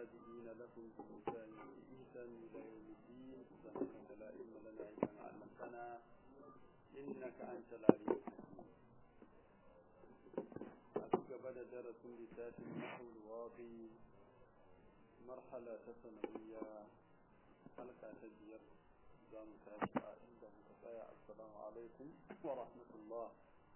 والتابعين لهم بإحسان بإحسان إلى يوم الدين سبحانك لا علم لنا إلا ما علمتنا إنك أنت العليم الحكيم أتقبل درس لتات النحو الواقي مرحلة ثانوية حلقة تجير زام تاسعة عند متفايع السلام عليكم ورحمة الله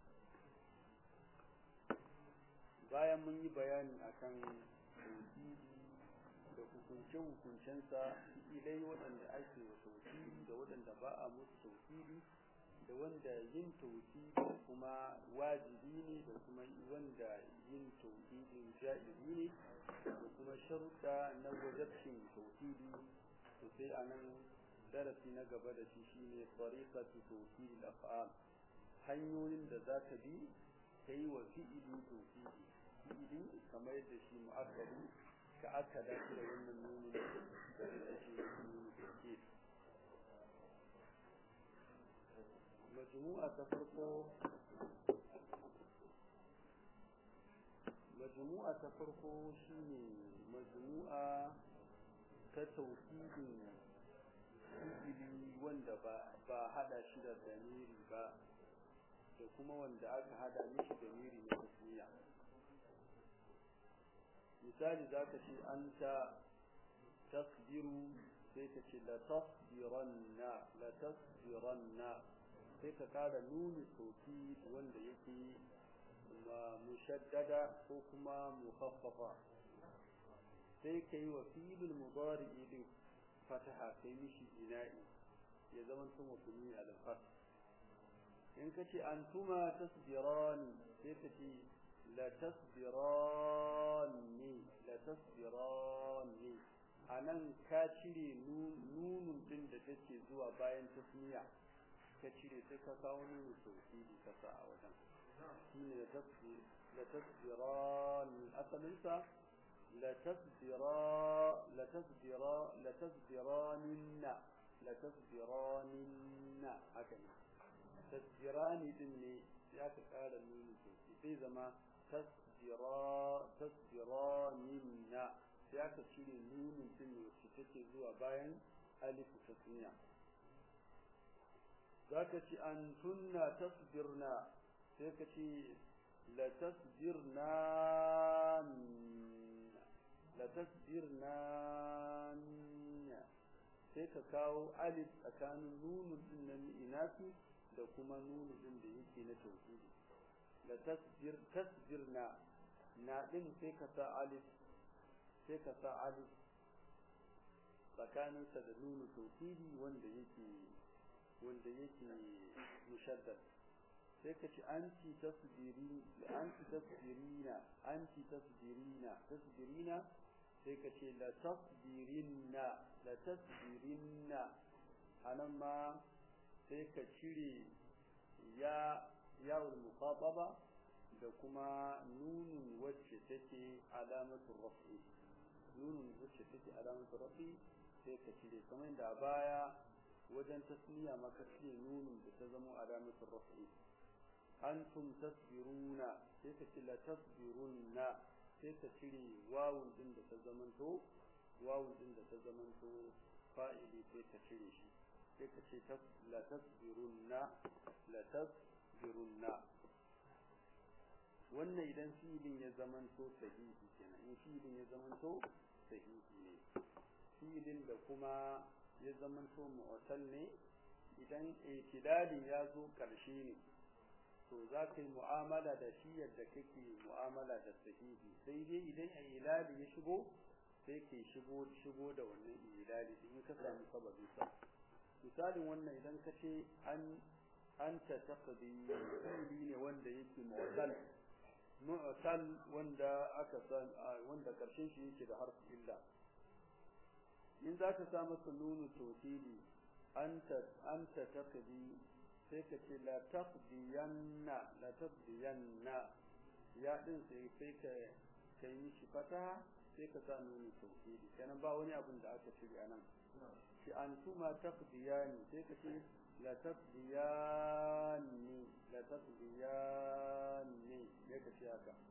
bayan mun yi bayani akan tauhidi da hukunce-hukuncensa ilai waɗanda ake wa tauhidi da waɗanda ba a musu tauhidi da wanda yin tauhidi kuma wajibi ne da kuma wanda yin tauhidin ja'izi ne da kuma sharuɗa na wajabcin tauhidi to sai a nan darasi na gaba da shi shine tariqatu tauhid al-af'al hanyoyin da za ka bi kai wa fi'ili tauhidi fi'ili kamar yadda shi mu'akkadi ka aka dace da wannan nuni da ita ce nuni tauhid majmu'a ta farko majmu'a ta farko shine majmu'a ta tauhidin fi'ili wanda ba ba hada shi da damiri ba da kuma wanda aka hada mishi damiri na tasmiya misali zaka ce anta tasbiru sai ka ce la tasbiranna la tasbiranna sai ka kara nuni sauti wanda yake mushaddada ko kuma mukhaffafa sai ka yi wa filin mudari din fataha kai mishi ina'i ya zama tun mutumi al-fat in ka ce antuma tasbirani sai ka ce la tasbirani la tasbirani anan ka cire nunun din da take zuwa bayan tasmiya ka cire sai ka kawo nunu tauhidi ka sa a wajen shine la tasbir la tasbiran asalinsa la tasbira la tasbira la tasbiraninna la tasbiraninna haka ne tasbirani din ne ya ka kara nunu tauhidi sai zama tasbira tasbiraninna ya ka cire nunun din ne wacce take zuwa bayan alif tasniya zaka ci an tunna tasbirna sai ka ce la tasbirna la tasbirna sai ka kawo alif tsakanin nunun din na inafi da kuma nunun din da yake na tauhidi la tasbir tasbirna na din sai ka sa alif sai ka sa alif tsakaninsa da nunun tauhidi wanda yake wanda yake mushaddad sai ka ci anti tasbiri anti tasbirina anti tasbirina tasbirina sai ka ce la tasbirinna la tasbirinna anan ma sai ka cire ya yawul muqataba da kuma nunun wacce take alamatu rafi nunun wacce take alamatu rafi sai ka cire kamar da baya wajen tasmiya maka ce nunun da ta zama alamatul rafi antum tasbiruna sai ka ce la tasbirunna sai ka cire wawun din da ta zamanto wawun din da ta zamanto fa'ili sai ka cire shi sai ka ce la tasbirunna la tasbirunna wannan idan fi'ilin ya zamanto sahihi kenan in fi'ilin ya zamanto sahihi ne fi'ilin da kuma ya zamanto mu'tal ne idan itidalin ya zo karshe ne to za ka yi mu'amala da shi yadda kake mu'amala da sahihi sai dai idan ilali ya shigo sai ke shigo shigo da wannan ilali in ka samu sababin sa misalin wannan idan ka ce an anta taqdi fi'li ne wanda yake mu'tal mu'tal wanda aka san wanda karshen shi yake da harfi illa in za ka sa masa nunu tauhidi anta anta taqdi sai ka ce la taqdiyanna la taqdiyanna ya din sai sai ka kai mishi fataha sai ka sa nunu tauhidi kenan ba wani abin da aka shirya anan shi antuma taqdiyani sai ka ce la taqdiyani la taqdiyani ya ka ce haka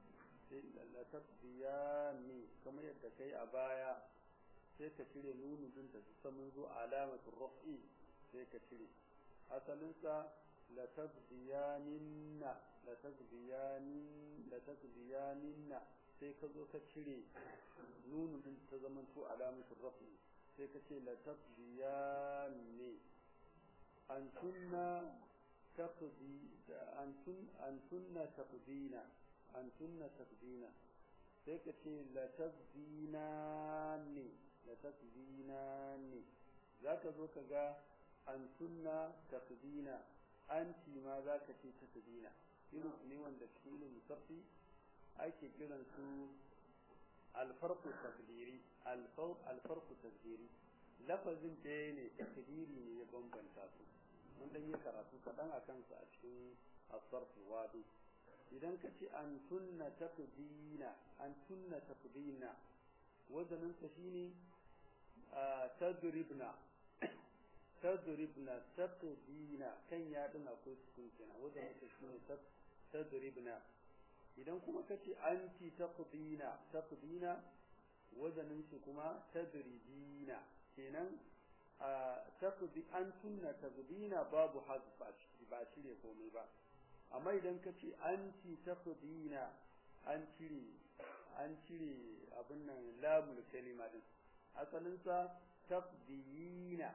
sai la taqdiyani kamar yadda kai a baya sai ka cire nunu din ta saman zo alamatul raf'i sai ka cire asalin sa la taqdiyaninna la taqdiyanin la taqdiyaninna sai ka zo ka cire nunu din ta zaman to alamatul raf'i sai ka ce la taqdiyani antunna taqdi antun antunna taqdina antunna taqdina sai ka ce la taqdinani la taqdinani zaka zo ka ga antunna taqdina anti ma zaka ce taqdina irin ne wanda cikin musaffi ake kiran su alfarqu taqdiri alfarqu taqdiri lafazin ɗaya ne takdiri ne ya bambanta su mun dan yi karatu kaɗan a kansa a cikin asarfu wadu idan ka ce an tunna taqdina an tunna taqdina wazanin sa shine tadribna tadribna taqdina kan ya din akwai sukun kenan wazanin sa shine tadribna idan kuma ka ce anti taqdina taqdina wazanin shi kuma tadrijina kenan taqdi an tunna taqdina babu hazf ba cire komai ba amma idan ka ce anti taqdina an cire an cire abin nan lamul kalima din asalin sa taqdina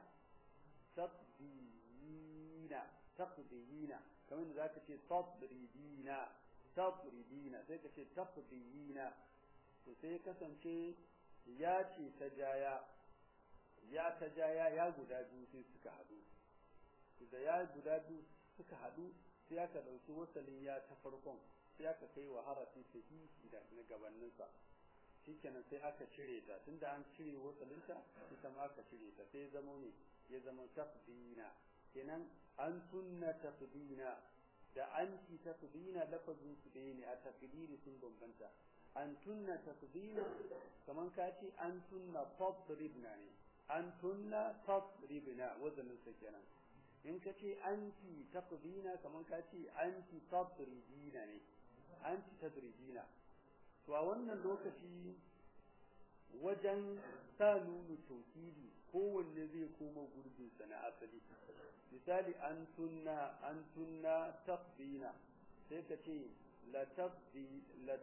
taqdina taqdina kamar da zaka ce tadridina tadridina sai ka ce taqdina to sai kasance ya ce ta jaya ya ta jaya ya guda biyu sai suka haɗu da ya guda biyu suka haɗu sai aka ɗauki wasalin ya ta farkon sai aka kai wa harafi sahihi da na gabaninsa shikenan sai aka cire ta tunda an cire wasalinta ita ma aka cire ta sai zama ne ya zama taqdina kenan an tunna taqdina da anti taqdina lafazin su ɗaya ne a taqdiri sun bambanta an tunna taqdina kaman ka ce an tunna tadribna ne an tunna tadribna wazanin sa kenan in ka ce anti taqdina kaman ka ce anti tadribina ne anti tadribina to a wannan lokaci wajen sa nunu tauhidi kowanne zai koma gurbin sa na asali misali an tunna an tunna taqdina sai ka ce la taqdi la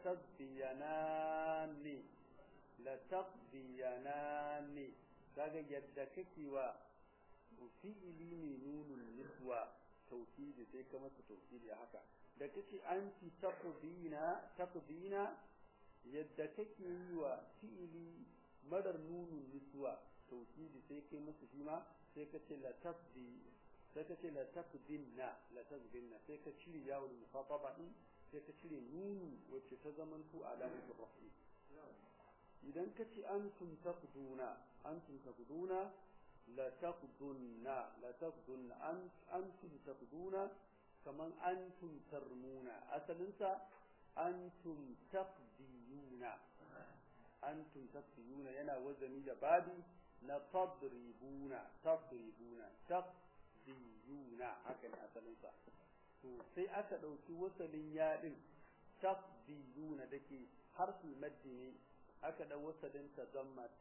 taqdiyanani la taqdiyanani kaga yadda kake wa fi'ili ne nunun niswa tauhidi sai ka masa tauhidi haka da kace anti taqdina taqdina yadda kake yi wa fi'ili madar nunun niswa tauhidi sai kai masa shi ma sai ka ce la taqdi sai ka ce la taqdinna la taqdinna sai ka cire yawon mukhataba din sai ka cire nunu wacce ta zamanto alamatul rafi idan ka ce antum taqduna antum taqduna la taqdunna la taqdunna an antum taqduna kaman antum tarmuna asalin sa antum taqdiyuna antum taqdiyuna yana wazani da babi na tadribuna tadribuna taqdiyuna haka ne asalin sa to sai aka dauki wasalin yadin taqdiyuna dake harful maddi ne aka dau wasalin ta zamma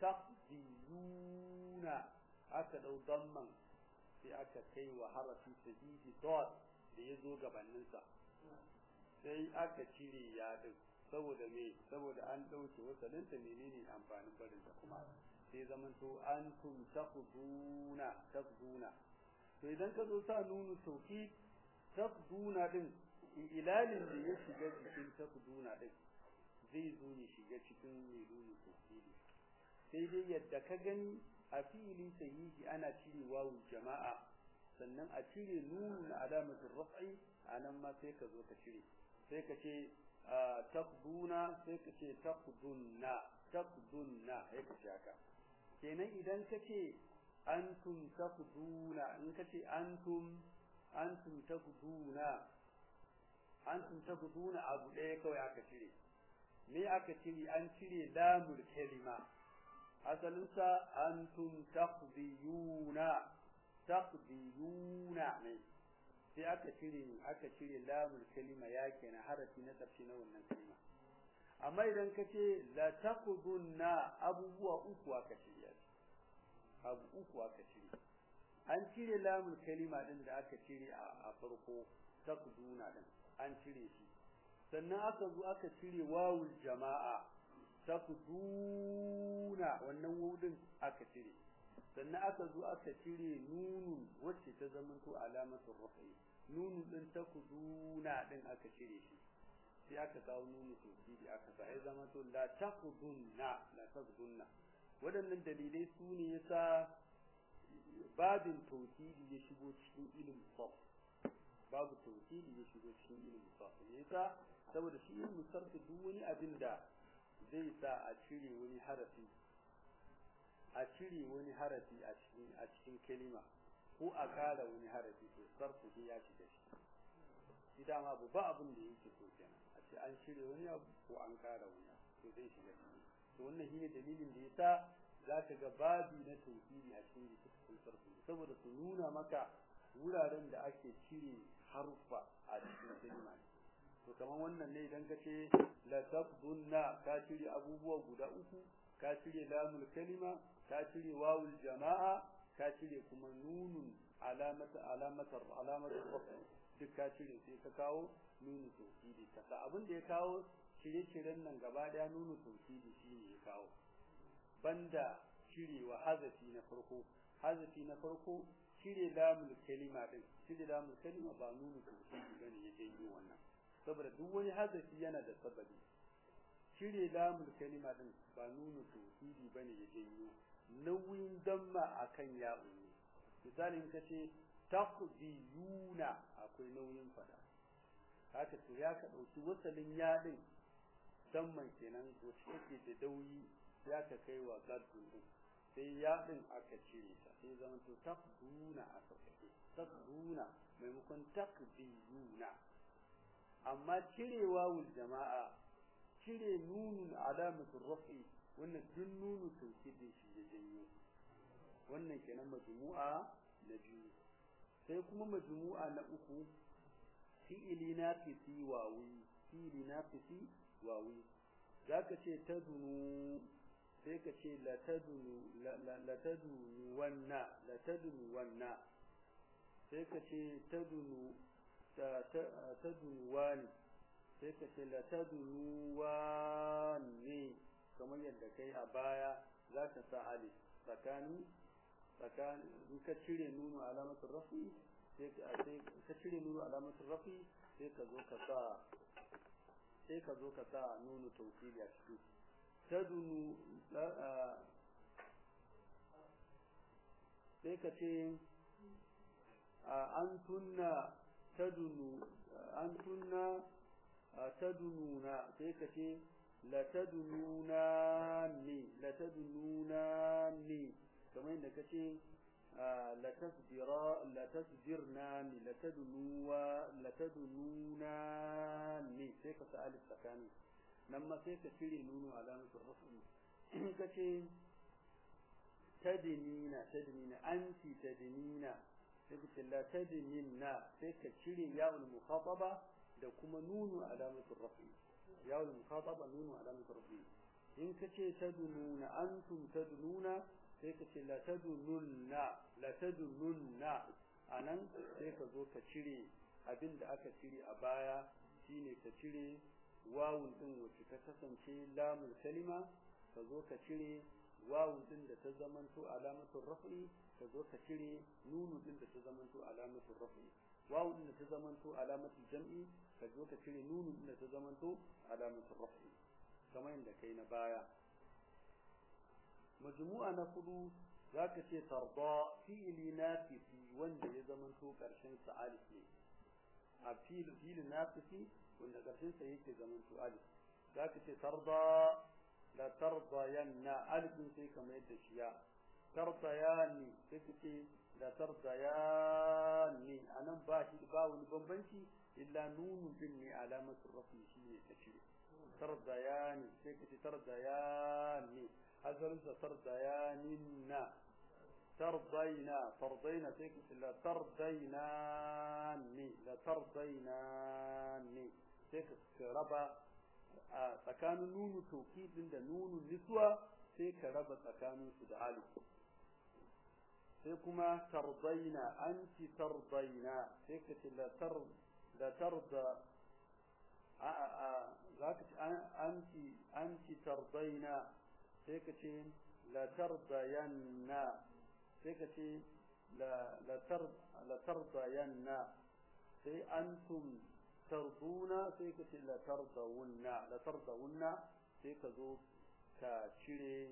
taqdiyuna aka dau damman sai aka kai wa harafi sadidi dot da yazo gabanin sa sai aka cire yadin saboda me saboda an dauke wasalin ta menene amfanin barin ta kuma sai zaman to antum taqduna taqduna to idan ka zo sa nunu tauhid taqduna din ilalin da ya shiga cikin taqduna din zai zo ya shiga cikin mai nunu tauhidi sai dai yadda ka gani a fili sahihi ana cire wawu jama'a sannan a cire nunu na alamatul raf'i anan ma sai ka zo ka cire sai ka ce taqduna sai ka ce taqdunna taqdunna sai ka ce haka kenan idan ka ce antum taqduna in ka ce antum antum taqduna antum taqduna abu ɗaya kawai aka cire me aka cire an cire lamul kalima asalin sa antum taqdiyuna taqdiyuna ne sai aka cire aka cire lamul kalima ya kenan harafi na ƙarshe na wannan kalima amma idan ka ce la taqudunna abubuwa uku aka shirya abu uku aka shirya an cire lamul kalima din da aka cire a farko taqduna din an cire shi sannan aka zo aka cire wawul jama'a taqduna wannan wudin aka cire sannan aka zo aka cire nunun wacce ta zamanto alamatul rafi nunun din taqduna din aka cire shi sai aka kawo nunu tawkidi aka sa ya zama to la taqdunna la taqdunna waɗannan dalilai su ne yasa babin tawkidi ya shigo cikin ilimin sarf babu tawkidi ya shigo cikin ilimin sarf yasa saboda shi ilimin sarf duk wani abin da zai sa a cire wani harafi a cire wani harafi a cikin a cikin kalima ko a kara wani harafi to sarfu ya shiga shi shi dama abu ba abin da yake so kenan a ce an cire wani abu ko an kara wani abu to zai shiga ciki to wannan shine dalilin da yasa zaka ga babi na tauhidi a cikin littafin sarfu saboda su nuna maka wuraren da ake cire harfa a cikin kalima to kamar wannan ne idan ka ce la taqdunna ka cire abubuwa guda uku ka cire lamul kalima ka cire wawul jama'a ka cire kuma nunun alamata alamatar alamatar rafa duk ka cire sai ka kawo nunu tauhidi kasa abin da ya kawo shirye-shiryen nan gaba daya nunu tauhidi shine ya kawo banda cirewa hazafi na farko hazafi na farko cire lamul kalima din cire lamul kalima ba nunu tauhidi bane ya janyo wannan saboda duk wani hazafi yana da sababi cire lamul kalima din ba nunu tauhidi bane ya janyo nauyin damma akan ya'u ne misali in kace taqdiyuna akwai nauyin fada haka to ya ka dauki wasalin yadin damman kenan to take da dauyi ya ka kai wa gaddun din sai yadin aka cire ta sai zaman to taqduna aka kai taqduna maimakon taqdiyuna amma cirewa wul jama'a cire nunun alamatul raf'i wannan duk nunu tawkidin shi ya janyo wannan kenan majmu'a na biyu sai kuma majmu'a na uku fi'ili nafisi wawi fi'ili nafisi wawi zaka ce tadunu sai ka ce la tadunu la tadunu wanna la tadunu wanna sai ka ce tadunu tadunu wani sai ka ce la tadunu wani kamar yadda kai a baya zaka sa alif tsakanin tsakanin in ka cire nunu alamatul rafi sai ka cire nunu alamatul rafi sai ka zo ka sa sai ka zo ka sa nunu tawkili a ciki tadunu sai ka ce an tunna tadunu an tunna tadununa sai ka ce la tadununa ni la tadununa ni kamar yadda ka ce la tasbira la tasbirna ni la tadunuwa la tadununa ni sai ka sa alif tsakani nan ma sai ka cire nunu alamatul rafi ka ce tadinina tadinina anti tadinina sai ka ce la tadinina sai ka cire ya'ul mukhataba da kuma nunu alamatul rafi ya'ul mukhataba nunu alamatul rafi in ka ce tadununa antum tadununa sai ka ce la tadununna la tadununna anan sai ka zo ka cire abin da aka cire a baya shine ka cire wawun din wacce ta kasance lamul kalima ka zo ka cire wawun din da ta zamanto alamatul raf'i ka zo ka cire nunu din da ta zamanto alamatul raf'i wawun din da ta zamanto alamatul jam'i ka zo ka cire nunu din da ta zamanto alamatul raf'i kamar yadda kai na baya majmu'a na hudu zaka ce tarda fi'li nafisi wanda ya zamanto karshen sa alif ne a fi'li fi'li nafisi wanda karshen sa yake zamanto alif zaka ce tarda la tarda yanna alif sai kamar yadda shi ya tarda yani sai kace la tarda yani anan ba shi ba wani bambanci illa nunun din ne alamatul rafi shi ne ta cire tarda yani sai kace tarda yani أزل ترضياننا ترضينا ترضينا تكس لا ترضيناني لا ترضيناني تكس ربا a tsakanin nunu tawkidin da nunu niswa sai ka raba tsakanin su da alif sai kuma tardaina anti tardaina sai ka ce la tar la tarda a a za ka ce anti anti tardaina sai ka ce la tardayanna sai ka ce la la tar la tardayanna sai antum tarduna sai ka ce la tardawunna la tardawunna sai ka zo ka cire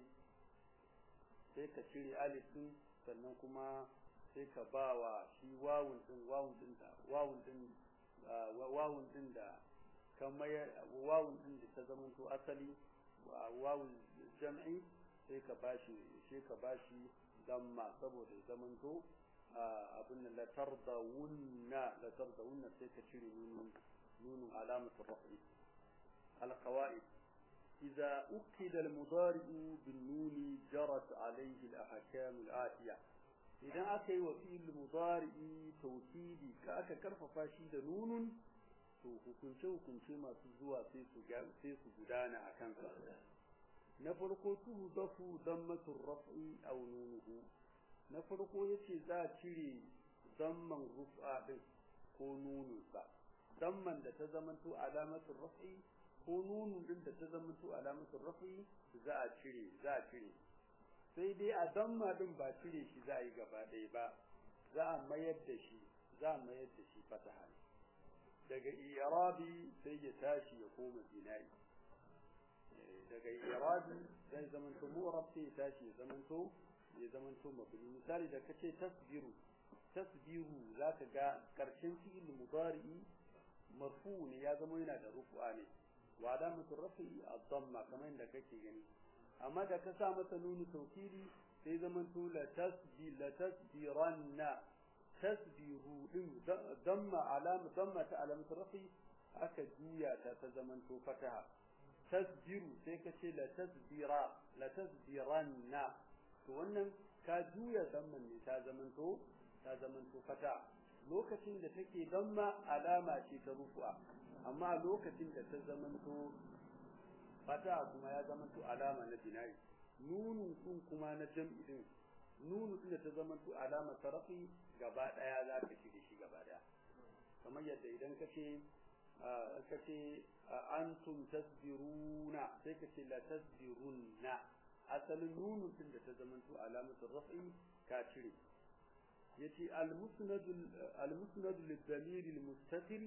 sai ka cire alif din sannan kuma sai ka ba wa shi wawun din wawun din da wawun din wawun din da kamar wawun din da ta zama to asali wawun jam'i sai ka bashi sai ka bashi damma saboda ya zama to abin da la tardawunna la tardawunna sai ka cire nunun nunun alamatu rafi القواعد إذا أكد المضارع بالنون جرت عليه الأحكام الآتية إذا أتي وفي المضارع توكيدي كأك كرف فاشيد نون to hukunce hukunce masu zuwa sai su sai su gudana a kansa na farko tuhu dafu dammatur raf'i aw nunuhu na farko yace za a cire damman rufa din ko nununsa damman da ta zamanto alamatul raf'i ko nunun din da ta zama to alamatul rafi za a cire za a cire sai dai a damma din ba cire shi za a yi gaba ɗaya ba za a mayar da shi za a mayar da shi fataha daga irabi sai ya tashi ya koma bina'i daga irabi zai zama to mu'rab sai ya tashi ya zama to ya zama to mabni misali da kace tasbiru tasbiru zaka ga karshen fi'il mudari marfu ne ya zama yana da rufu'a ne wa alamatu rafi ad-damma kamar inda kake gani amma da ka sa masa nunu tawkili sai zaman to la tasbi la tasbiranna tasbihu din damma alama damma ta alamatu rafi aka juya ta ta zaman to fataha tasbiru sai ka ce la tasbira la tasbiranna to wannan ka juya damman ne ta zaman to ta zaman to fataha lokacin da take damma alama ce ta rufu'a amma lokacin da ta zamanto fata kuma ya zamanto alama na bina'i nunun kun kuma na jam'i din nunu din da ta zamanto alama tarafi gaba daya za ka ci shi gaba daya kamar yadda idan kace kace antum tasbiruna sai kace la tasbirunna asalin nunun din da ta zamanto alamatul raf'i ka cire yace al-musnad al-musnad lid-damir al-mustatir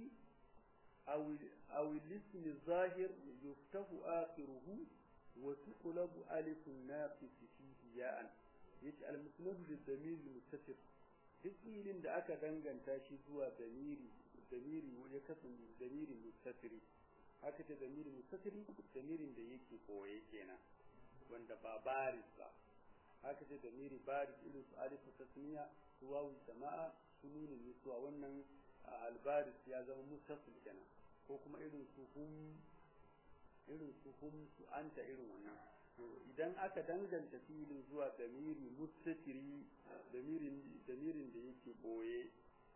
aw aw al-ism az-zahir yuftahu akhiruhu wa tuqlab alif an-naqis fihi ya'an yace al-musnad lid-damir al-mustatir duk filin da aka danganta shi zuwa damiri damiri ya kasance damiri mustatiri haka ce damiri mustatiri damirin da yake koye kenan wanda ba baris ba haka ce damiri baris irin su alifu tasniya su wawu jama'a su nuna nisuwa wannan albaris ya zama mustasil kenan ko kuma irin su hum irin su hum su anta irin wannan idan aka danganta filin zuwa damiri mustatiri damirin damirin da yake boye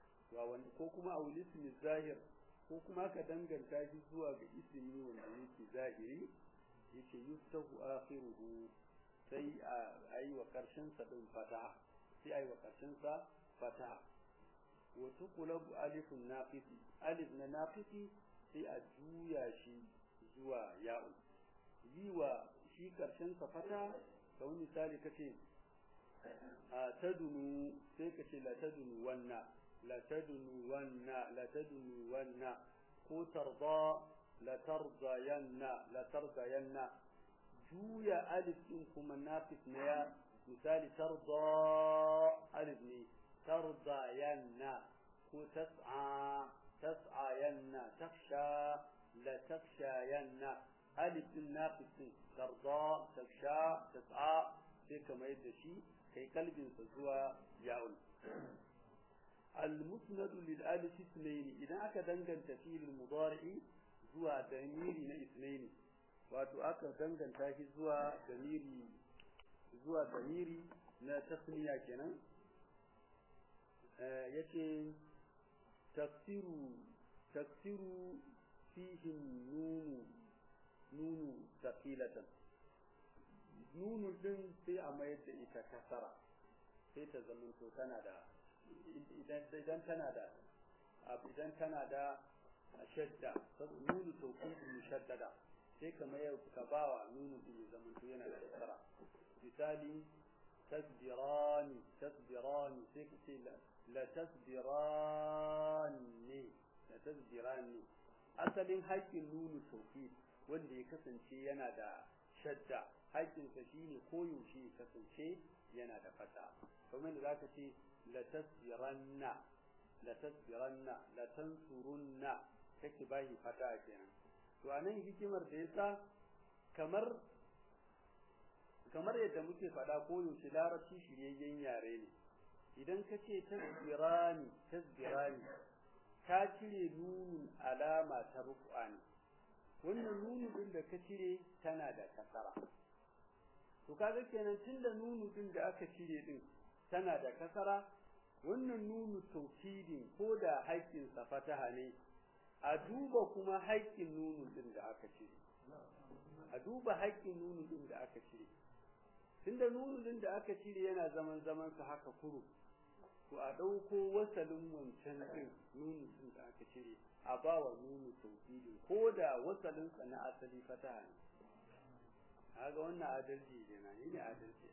ko kuma a ismi zahir ko kuma aka danganta shi zuwa ga ismi wanda yake zahiri yake yuftahu akhiruhu sai a yi wa karshen sa din fataha sai a yi wa karshen sa fataha wa tuqlabu alifun naqisi alif na naqisi sai a juya shi zuwa ya'u yi wa shi karshen sa fata kamar misali kace a tadunu sai kace la tadunu wanna la tadunu wanna la tadunu wanna ko tarda la tardayanna la tardayanna juya alif din kuma nafis na ya misali tarda alif ne tardayanna ko tas'a tas'ayanna taksha la takshayanna alif din nafis din tarda taksha tas'a sai kamar yadda shi kai kalbinsa zuwa ya'ul المسند للالف اثنين اذا aka danganta fi'il mudari zuwa damiri na اثنين wato aka danganta shi zuwa damiri zuwa damiri na tasniya kenan eh yace tafsiru tafsiru fihi nun nunu safilatan nunu din sai a mayar da ita kasara sai ta zama to tana da idan tana da idan tana da shadda saboda nunu tawkid mushaddada sai ka mayar ka bawa nunu din ya zama to yana da kasara misali tasbirani tasbirani sai ka ce la tasbirani la tasbirani asalin haƙƙin nunu tawkid wanda ya kasance yana da shadda haƙƙinsa shine koyaushe ya kasance yana da fata kamar da zaka ce la tasbiranna la tasbiranna la tansurunna kake bayi fata kenan to anan hikimar da yasa kamar kamar yadda muke faɗa koyaushe larabci shiryayyen yare ne idan ka ce tasbirani tasbirani ka cire nunun alama ta rufu'a ne wannan nunu din da ka cire tana da kasara to kaga kenan tunda nunu din da aka cire din tana da kasara wannan nunu taukidin ko da haƙƙin sa fataha ne a duba kuma haƙƙin nunu din da aka cire a duba haƙƙin nunu din da aka cire tunda nunu din da aka cire yana zaman zaman sa haka kuru to a ɗauko wasalin wancan ɗin nunu ɗin da aka cire a ba wa nunu tauhidi ko da wasalin sa na asali fataha ne kaga wannan adalci ne na ne adalci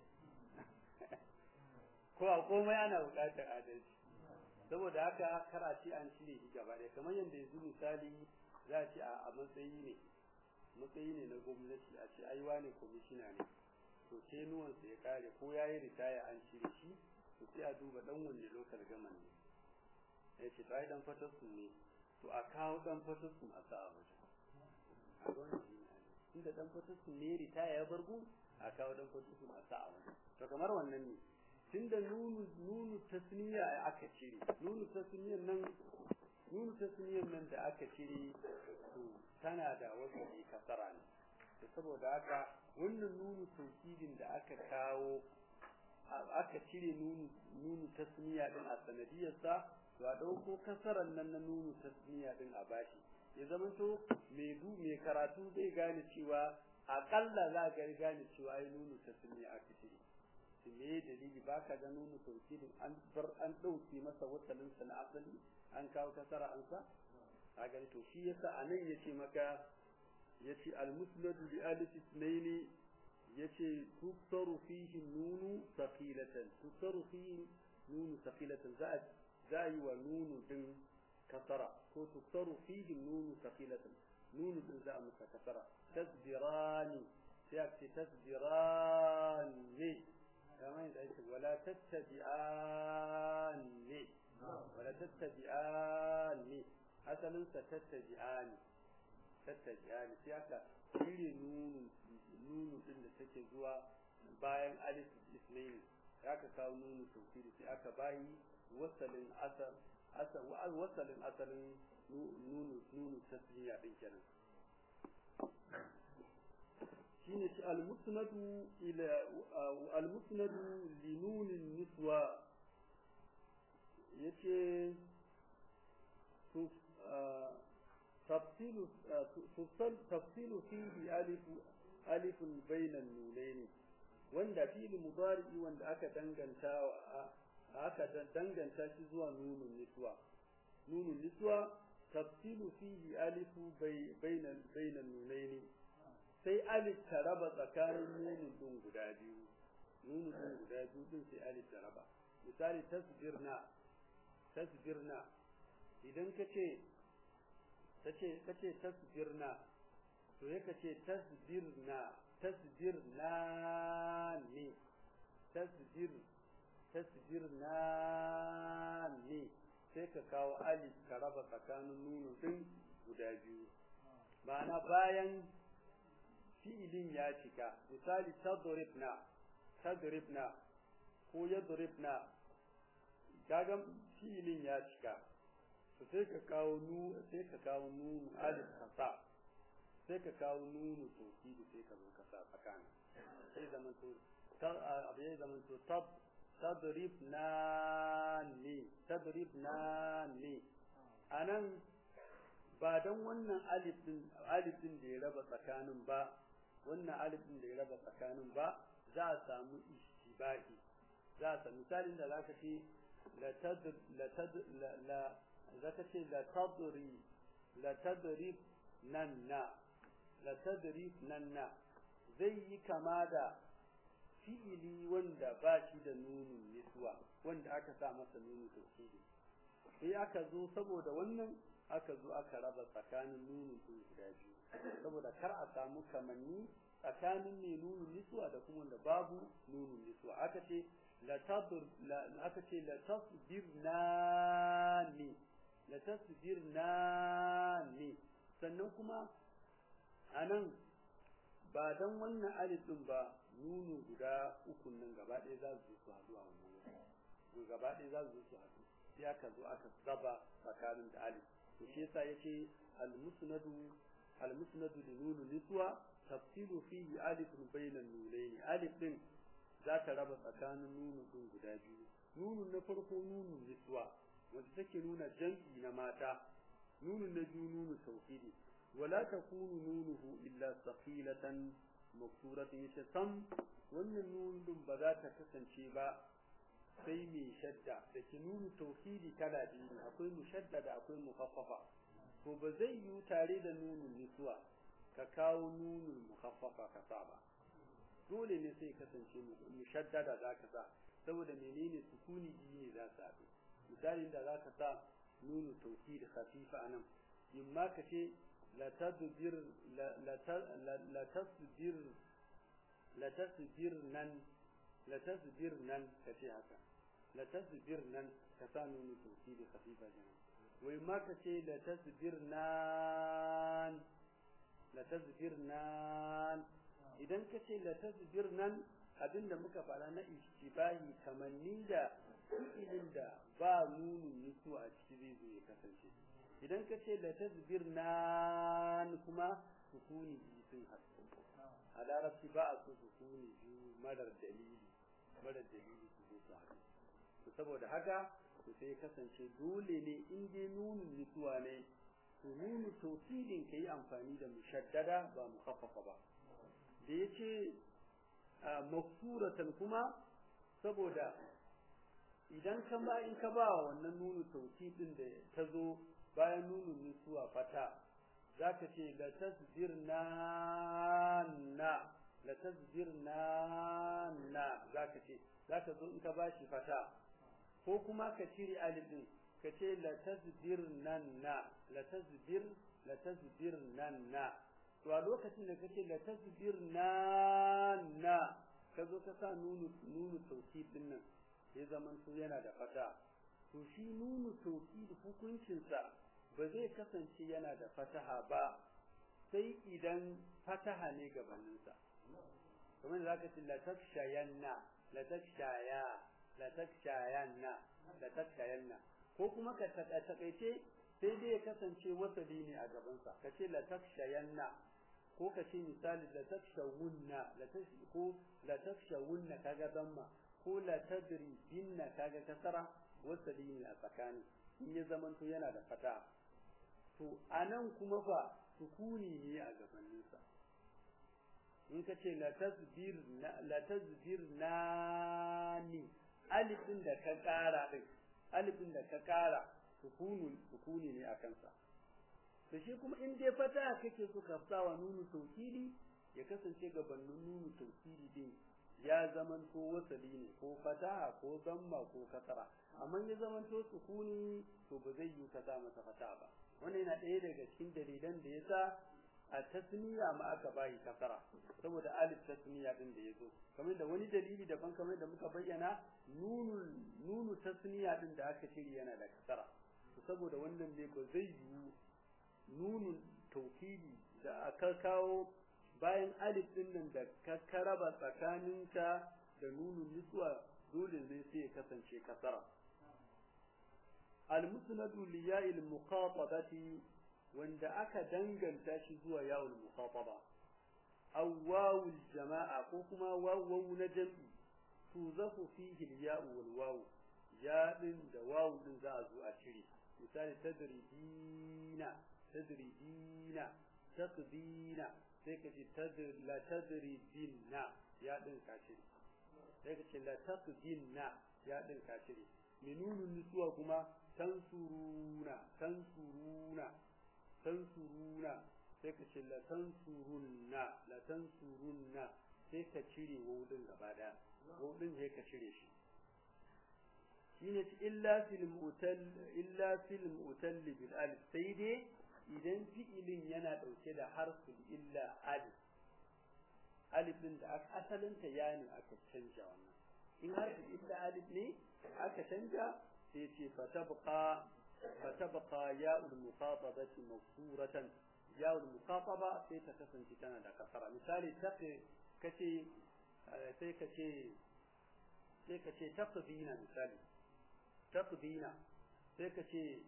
ko a komai ana buƙatar adalci saboda haka kar a ce an cire shi gaba ɗaya kamar yadda yanzu misali za a ce a matsayi ne matsayi ne na gwamnati a ce ai wane kwamishina ne to sai nuwansa ya kare ko ya yi ritaya an cire shi to sai a duba dan wanne lokal gaman ne ya ce to ai dan fatarsu ne to a kawo dan fatarsu a sa a waje a gwamnati shi ne inda dan fatarsu ne ritaya ya bargu a kawo dan fatarsu a sa a waje to kamar wannan ne tunda nunu nunu tasniya aka cire nunu tasniyan nan nunu tasniyan nan da aka cire to tana da wasu kasara ne to saboda haka wannan nunu tawkidin da aka kawo aka cire nunu nunu tasniya din a sanadiyar sa to a dauko kasaran nan na nunu tasniya din a bashi ya zama to mai du mai karatu zai gane cewa akalla za ga gane cewa ai nunu tasniya aka cire to me dalili baka ga nunu tawkidin an bar an dauke masa wasalin sa na asali an kawo kasara an sa kaga to shi yasa anan yace maka yace al-musnad bi alif ithnaini yace tuksaru fihi nunu thaqilatan tuksaru fihi nunu thaqilatan za za yi wa nunu din kasara ko tuksaru fihi nunu thaqilatan nunu din za a masa kasara tasbirani sai a ce tasbirani kamar yadda ake wala tattabi'ani wala tattabi'ani asalin sa tattabi'ani tattabi'ani sai aka cire nunu nunu din da take zuwa bayan alif ismail aka kawo nunu tawkidi sai aka bayi wasalin asal asal wasalin asalin nunu nunu tasniya din kenan shine shi al-musnadu ila al-musnadu li nunin niswa yace to تفصيل تفصل تفصيل فيه ألف ألف بين النونين wanda fili mudari wanda aka danganta aka danganta shi zuwa nunun niswa nunun niswa tafsilu fihi alifu bainan bainan nunaini sai alif ta raba tsakanin nunun din guda biyu nunun din guda biyu din sai alif ta raba misali tasbirna tasbirna idan kace kace kace tasbirna to ya kace tasbirna tasbirna ne tasbir tasbirna ne sai ka kawo alif ka raba tsakanin nunu din guda biyu ma'ana bayan fi'ilin ya cika misali tadribna tadribna ko yadribna kaga fi'ilin ya cika to sai ka kawo nu sai ka kawo nunu alif kasa sai ka kawo nunu tokidi sai ka zo ka sa tsakani sai zaman to tar abu ya zaman to tab tadribna ni tadribna ni anan ba dan wannan alif din alif din da ya raba tsakanin ba wannan alif din da ya raba tsakanin ba za a samu ishtibahi za a samu misalin da zaka ce la tad la tad la zaka ce la tadri la tadrib nan na la tadrib nan na zai yi kama da fi'ili wanda ba shi da nunun niswa wanda aka sa masa nunun tauhidi sai aka zo saboda wannan aka zo aka raba tsakanin nunun din guda biyu saboda kar a samu kamanni tsakanin ne nunun niswa da kuma wanda babu nunun niswa aka ce la tadur aka ce la tasbirna ni la tasbirna ni sannan kuma anan ba dan wannan alif din ba nunu guda uku nan gaba ɗaya za su su haɗu a wannan wuri gaba ɗaya za su su haɗu sai aka zo aka saba tsakanin da alif to shi yasa yace al musnadu al musnadu li nunu niswa tafsilu fihi alif bayna nunayn alif din za ta raba tsakanin nunu din guda biyu nunun na farko nunun niswa wanda take nuna jam'i na mata nunun na biyu nunu tauhidi ولا تكون نونه إلا ثقيلة مكسورة يتسم wannan nun din ba za ta kasance ba sai mai shadda da ke nunu tauhidi kala biyu akwai mushaddada akwai mukaffafa to ba zai yi tare da nunun nisuwa ka kawo nunun mukaffafa ka sa ba dole ne sai kasance mushaddada za ka sa saboda menene sukuni biyu ne za su haɗu misalin da za ka sa nunu tauhidi khafifa anan imma ka ce لتدبر لتصبر لتصبرنن لتصبرنن كشي هكا لتصبرنن كسانو توكيد خفيفة جنا وما كشي لتصبرنان لتصبرنان idan ka ce la tasbir nan abinda muka fara na ishtibahi kamanni da fi'ilin da ba nunun nusu a ciki zai zo ya kasance idan ka ce la tasbir nan kuma sukuni biyu sun haɗu a larabci ba a so sukuni biyu marar dalili marar dalili su zo su haɗu to saboda haka to sai kasance dole ne in dai nunun nisuwa ne to nunu tawkilin kai amfani da mushaddada ba mukhaffafa ba da yace maksuratan kuma saboda idan ka ba in ka ba wannan nunu tawkilin da ta zo bayan nunun nisuwa fata zaka ce la tasbirna na la tasbirna na zaka ce zaka zo in ka bashi fata ko kuma ka cire alif din ka ce la tasbirnan na la tasbir la tasbirnan na to a lokacin da kace la tasbirna na ka zo ka sa nunu nunu tauhid din nan ya zaman to yana da fata to shi nunu tauhid hukuncin sa ba zai kasance yana da fataha ba sai idan fataha ne gabaninsa kamar da zaka ce la takshayanna la takshaya la takshayanna la takshayanna ko kuma ka takaice sai dai ya kasance wasali ne a gabansa ka ce la takshayanna ko ka ce misali la takshawunna la ko la takshawunna kaga damma ko la tadribinna kaga kasara wasali ne a tsakani in ya zamanto yana da fata to anan kuma fa sukuni ne a gabaninsa in ka ce la tasbir la tasbir nani alifin da ka kara din alifin da ka kara sukunu sukuni ne a kansa to shi kuma in dai fata kake so ka sawa nunu tawkili ya kasance gabanin nunu tawkili din ya zamanto wasali ne ko fataha ko zamma ko kasara amma ya zamanto sukuni to ba zai yi ka sa masa fata ba wannan yana ɗaya daga cikin dalilan da yasa a tasniya ma aka bayi kasara saboda alif tasniya din da yazo kamar da wani dalili daban kamar da muka bayyana nunu nunu tasniya din da aka shiri yana da kasara saboda wannan ne ba zai yi nunun tawkili da aka kawo bayan alif din nan da ka karaba tsakaninka da nunun niswa dole ne sai ya kasance kasara al-musnadu li ya'il muqatabati wanda aka danganta shi zuwa yawul muqataba aw wawul jama'a ko kuma wawu na jam'i tuzafu fihi al-ya'u wal wawu ya din da wawu din za a zo a cire misali tadribina tadridina taqdina sai ka ce la tadridina ya din ka cire sai ka ce la taqdina ya din ka cire minunun nutsuwa kuma tansuruna tansuruna tansuruna sai ka ce la tansurunna la tansurunna sai ka cire wudin gaba daya wudin sai ka cire shi shine illa fil mutal illa fil mutal bil alif sai dai idan fi'ilin yana dauke da harfin illa alif alif din da asalin ta yani aka canja wannan in harfin illa alif ne aka canja sai ce fatabqa fatabqa ya'ul muqatabati mafsuratan yawon mukataba sai ta kasance tana da kasara misali take kace sai kace sai kace taqdina misali taqdina sai kace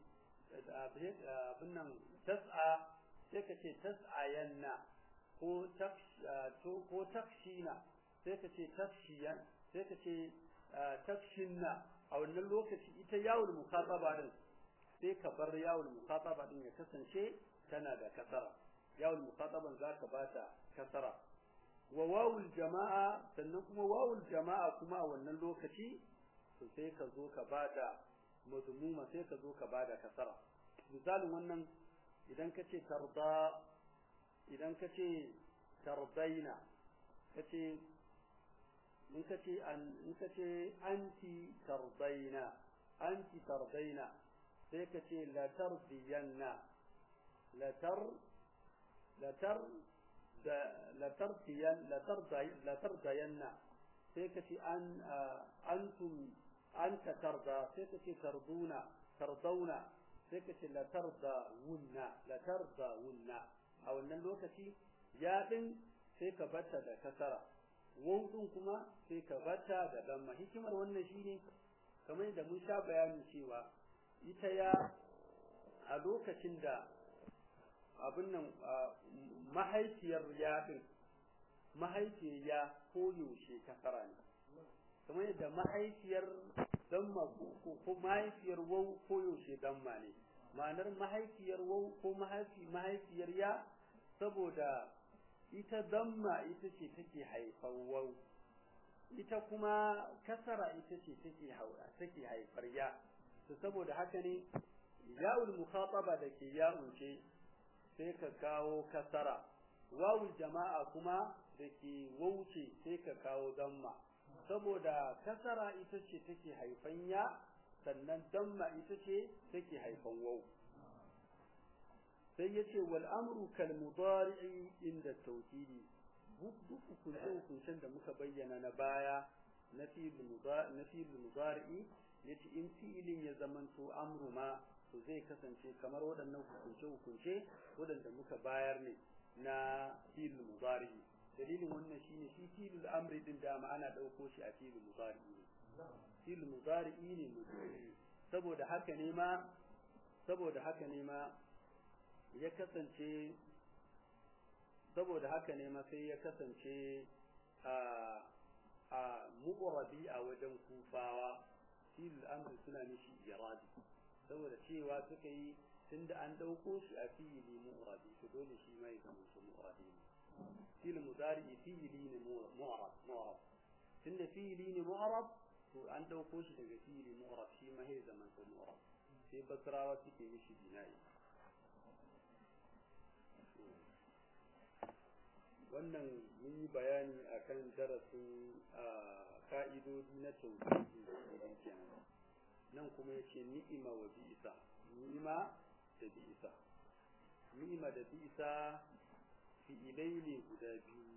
abin nan tas'a sai kace tas'ayanna ko ko takshina sai kace takshiyan sai kace takshinna a wannan lokaci ita yawon mukataba din sai ka bar yawon mukataba din ya kasance tana da kasara yawul muqataban zaka bata kasara wa wawul jama'a sannan kuma wawul jama'a kuma a wannan lokaci to sai ka zo ka bada mazmuma sai ka zo ka bada kasara misalin wannan idan ka ce tarda idan ka ce tardaina kace in ka ce an in ka ce anti tardaina anti tardaina sai ka ce la tardiyanna لتر لتر لترتين لترضي لترضين سيكتي أن أنتم أنت ترضى سيكتي ترضون ترضون سيكتي لترضون لترضون أو أن اللوكتي يادن سيك بتا دا كسرة wawdin kuma sai ka bata da damma hikimar wannan shine kamar yadda mun sha bayani cewa ita ya a lokacin da abin nan mahaifiyar yaɗin mahaifiyar ya koyaushe kasara ne kamar yadda mahaifiyar damma ko mahaifiyar wau koyaushe damma ne ma'anar mahaifiyar wau ko mahaifiyar ya saboda ita damma ita ce take haifar wau ita kuma kasara ita ce take haura take haifar ya to saboda haka ne ya'ul mukhataba da ke ya'un ce sai ka kawo kasara wawul jama'a kuma da ke wauce sai ka kawo damma saboda kasara ita ce take haifan ya sannan damma ita ce take haifan wau sai yace wal amru kal mudari'i inda tawkidi duk hukuncen da muka bayyana na baya na fi'il mudari'i yace in fi'ilin ya zamanto amru ma to zai kasance kamar waɗannan hukunce-hukunce waɗanda muka bayar ne na fi'il mudari dalilin wannan shine shi fi'il amri din dama ana ɗauko shi a fi'il mudari ne fi'il mudari ne mudari saboda haka ne ma saboda haka ne ma ya kasance saboda haka ne ma sai ya kasance a a mu'rabi a wajen kufawa fi'il amri suna mishi iradi saboda cewa suka yi tunda an dauko shi a fi'ili mu'rabi to dole shi mai zama su mu'rabi ne fi'il mudari fi'ili ne mu'rab mu'rab tunda fi'ili ne mu'rab to an dauko shi daga fi'ili mu'rab shi ma sai zaman su mu'rab sai basrawa suke mishi bina'i wannan mun yi bayani akan darasin ka'idodi na tauhidi kenan nan kuma yace ni'ima wa bi'sa ni'ima da bi'sa ni'ima da bi'sa fi'ilai ne guda biyu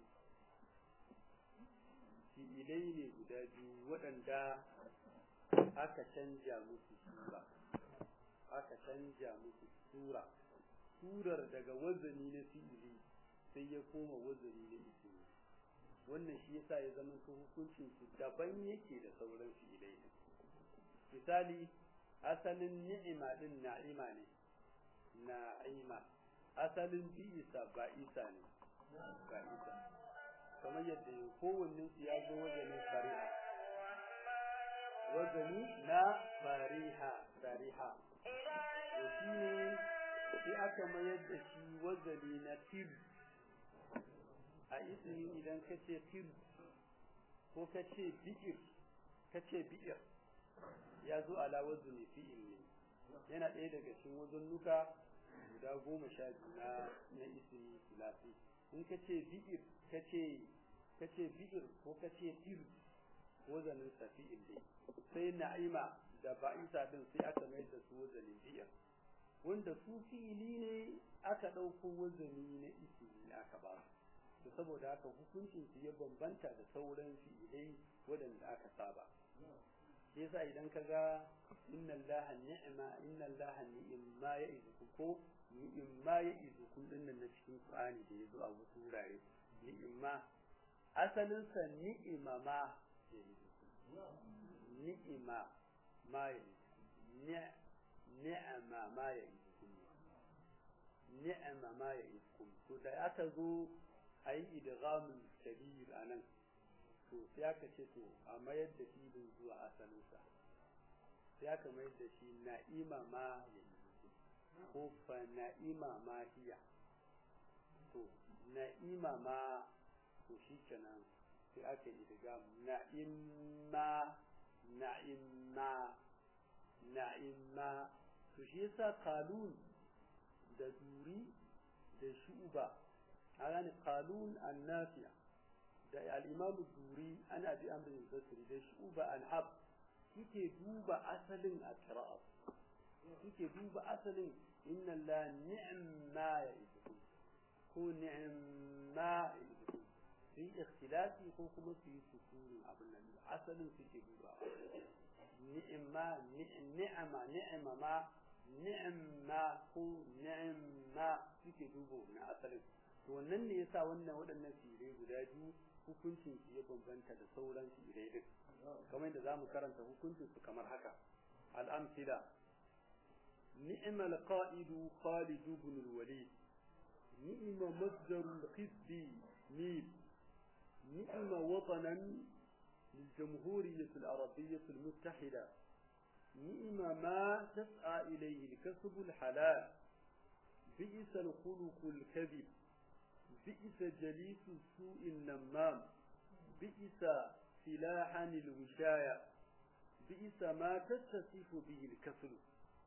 fi'ilai ne guda biyu waɗanda aka canja musu sura aka canja musu sura surar daga wazani na fi'ili sai ya koma wazani na ismi wannan shi yasa ya zama hukuncin su daban yake da sauran fi'ilai misali asalin ni'ima din na'ima ne na'ima asalin bi'isa ba isa ne ba isa kamar yadda kowannen su ya zo wazanin fariha wazani na fariha fariha to shi ne sai aka aka mayar da shi wazali na tir a ismi idan ka ce tir ko ka ce bi'ir ka ce bi'ir ya zo ala wazni fi'il ne yana ɗaya daga cikin wazannuka guda goma sha biyu na na ismi sulasi in ka ce bi'ir ka ce ka ce bi'ir ko ka ce tir wazanin sa fi'il ne sai na'ima da ba'isa din sai aka mai da su wazanin bi'ir wanda su fi'ili ne aka ɗauko wazani na ismi aka ba su saboda haka hukuncin su ya bambanta da sauran fi'ilai waɗanda aka saba shi yasa idan ka ga inna allaha ni'ma inna allaha ni'ma ya izukum ko ni'ma ya izukum din nan na cikin qur'ani da yazo a wasu wurare ni'ma asalin sa ni'ima ma ya izukum ni'ima ma ya ni'ama ma ya izukum ni'ama ma ya izukum to da aka zo ayi idghamul kabir anan to sai aka ce to a mayar da shi din zuwa asalinsa sai aka mayar da shi na'ima ma ya ko fa na'ima ma hiya to na'ima ma to shi kenan sai aka yi daga na'imma na'imma na'imma to shi yasa qalun da duri da shuba a gane qalun annafiya da al-imam duri ana bi amrin basri da shuba al-hab kike duba asalin a qira'a kike duba asalin inna la ni'ma ya'idukum ko ni'ma ya'idukum fi ikhtilafi ko kuma su yi sukuni abin nan asalin suke duba ni'ma ni'ma ni'ma ma ni'ma ko ni'ma suke duba na asalin to wannan ne yasa wannan waɗannan firai guda biyu hukuncin su ya bambanta da sauran firai din kamar yadda zamu karanta hukuncin su kamar haka al-amthila نعم القائد خالد بن الوليد نعم مصدر القسد ميم نعم وطنا للجمهورية العربية المتحدة نعم ما تسعى إليه الكسب الحلال بئس الخلق الكذب بئس جليس السوء النمام بئس سلاحا الوشاية بئس ما تتصف به الكسل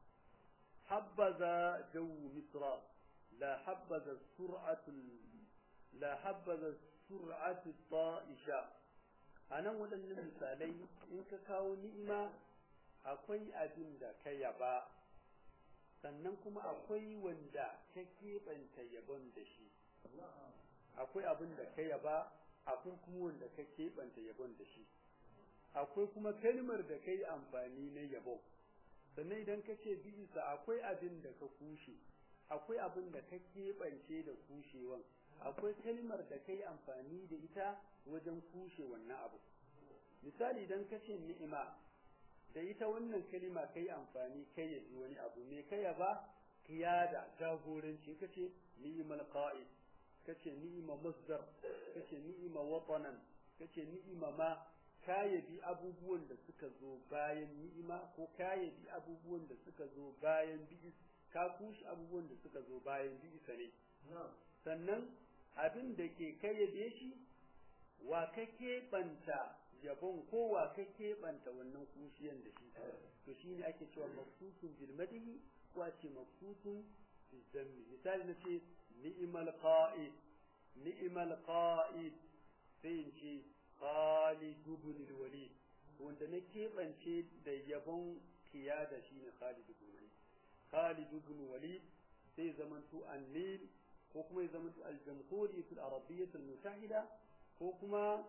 حبذا جو مصر لا حبذا السرعة لا حبذا السرعة الطائشة أنا waɗannan misalai in ka kawo ni'ima akwai abin da ka yaba sannan kuma akwai wanda ka keɓanta yabon da shi akwai abin da ka yaba akwai kuma wanda ka keɓanta yabon da shi akwai kuma kalmar da ka yi amfani na yabon sannan idan ka ce bisa akwai abin da ka kushe akwai abin da ka keɓance da kushewan akwai kalmar da ka yi amfani da ita wajen kushe wannan abu misali idan ka ce ni'ima da ita wannan kalima ka yi amfani kai ya ji wani abu me kai ya ba kiyada jagoranci ka ce ni'imal qa'id ka ce ni'ima masdar ka ce ni'ima watanan ka ce ni'ima ma kayabi abubuwan da suka zo bayan ni'ima ko kayabi abubuwan da suka zo bayan bi'is ka kushi abubuwan da suka zo bayan bi'isa ne sannan abin da ke kayyade shi wa ka keɓanta yabon ko wa ka keɓanta wannan kushiyan da shi to shi ne ake cewa maksusun bil madihi ko a ce maksusun bil zammi misali na ce ni'imal qa'id ni'imal qa'id sai in ce Khalid ibn al-Walid wanda na keɓance da yabon kiyada shine Khalid ibn Walid Khalid ibn Walid sai zamanto an-Nil ko kuma ya zamanto al-Jamhuriyyah al-Arabiyyah al-Mutahida ko kuma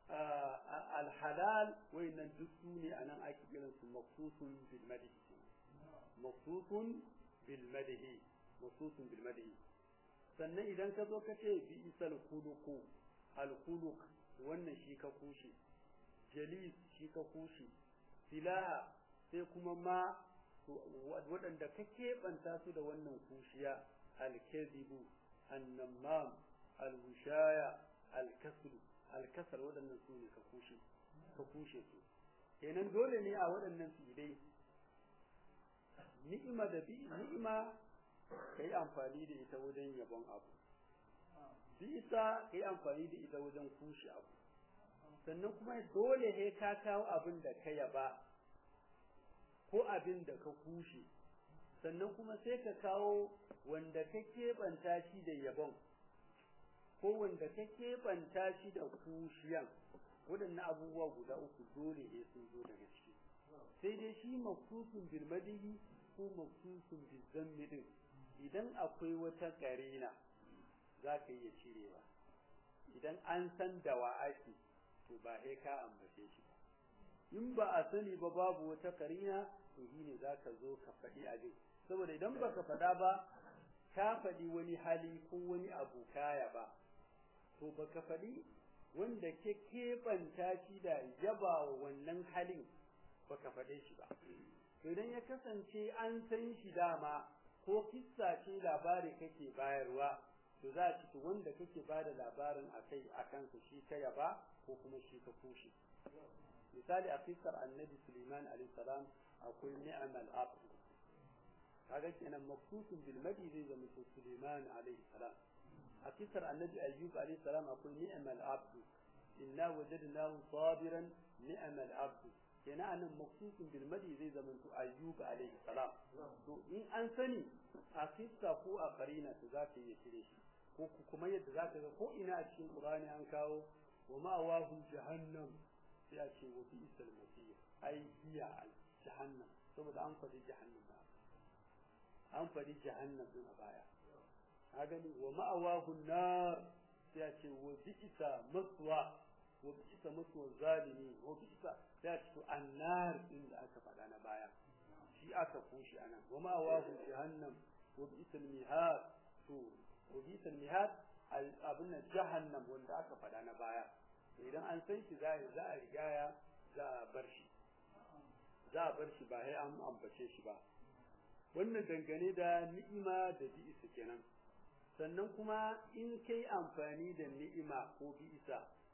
al-halal wayannan duk su ne anan ake kiran su maqsusun bil madhi maqsusun bil madhi maqsusun bil madhi sannan idan ka zo ka ce bi isal khuluqu al-khuluq wannan shi ka kushe jalis shi ka kushe silaha sai kuma ma waɗanda ka keɓanta su da wannan kushiya alkazibu annamam alhushaya alkasru alkasar waɗannan su ne ka kushe ka kushe su kenan dole ne a waɗannan su dai ni'ima da bi ni'ima kai amfani da ita wajen yabon abu bisa kai amfani da ita wajen kushe abu sannan kuma dole he ka kawo abin da ka yaba ko abin da ka kushe sannan kuma sai ka kawo wanda ka keɓanta shi da yabon ko wanda ka keɓanta shi da kushiyan waɗannan abubuwa guda uku dole ne sun zo daga ciki sai dai shi maksusun bil madihi ko maksusun bil zammi din idan akwai wata karina za ka iya cirewa idan an san da wa ake to ba sai ka ambace shi ba in ba a sani ba babu wata karina to shine za ka zo ka faɗi abin saboda idan baka faɗa ba ka faɗi wani hali ko wani abu kaya ba to baka faɗi wanda ke keɓanta shi da yaba wa wannan halin baka faɗe shi ba to idan ya kasance an san shi dama ko kissa ce labari kake bayarwa to za a ciki wanda kake ba da labarin a kai a kansa shi ka yaba ko kuma shi ka kushe misali a kissar annabi suleiman alayhi salam akwai ni'amal abd kaga kenan maksusun bil madi zai zama suleiman alayhi salam a kisar annabi ayyub alayhi salam akwai ni'mal abdu inna wajadnahu sabiran ni'mal abdu kenan anan maksusun bil madi zai zama to ayyub alayhi salam to in an sani a kissa ko a qarina to za ka iya cire shi ko kuma yadda za ka ga ko ina a cikin qur'ani an kawo wa ma wahu jahannam sai a ce wa bi'sal masir ai hiya jahannam saboda an faɗi jahannam ba an faɗi jahannam din a baya ka gani wa ma'awahu nar sai a ce wa bi'sa maswa wa bi'sa maswa zalimi wa bi'sa sai a ce to annar din da aka faɗa na baya shi aka koshi anan wa ma'awahu jahannam wa bi'sa mihad to wa bi'sa mihad abin jahannam wanda aka faɗa na baya to idan an san shi za za a rigaya za a bar shi za a bar shi ba sai an ambace shi ba wannan dangane da ni'ima da bi'isa kenan sannan kuma in kai amfani da ni'ima ko bi'isa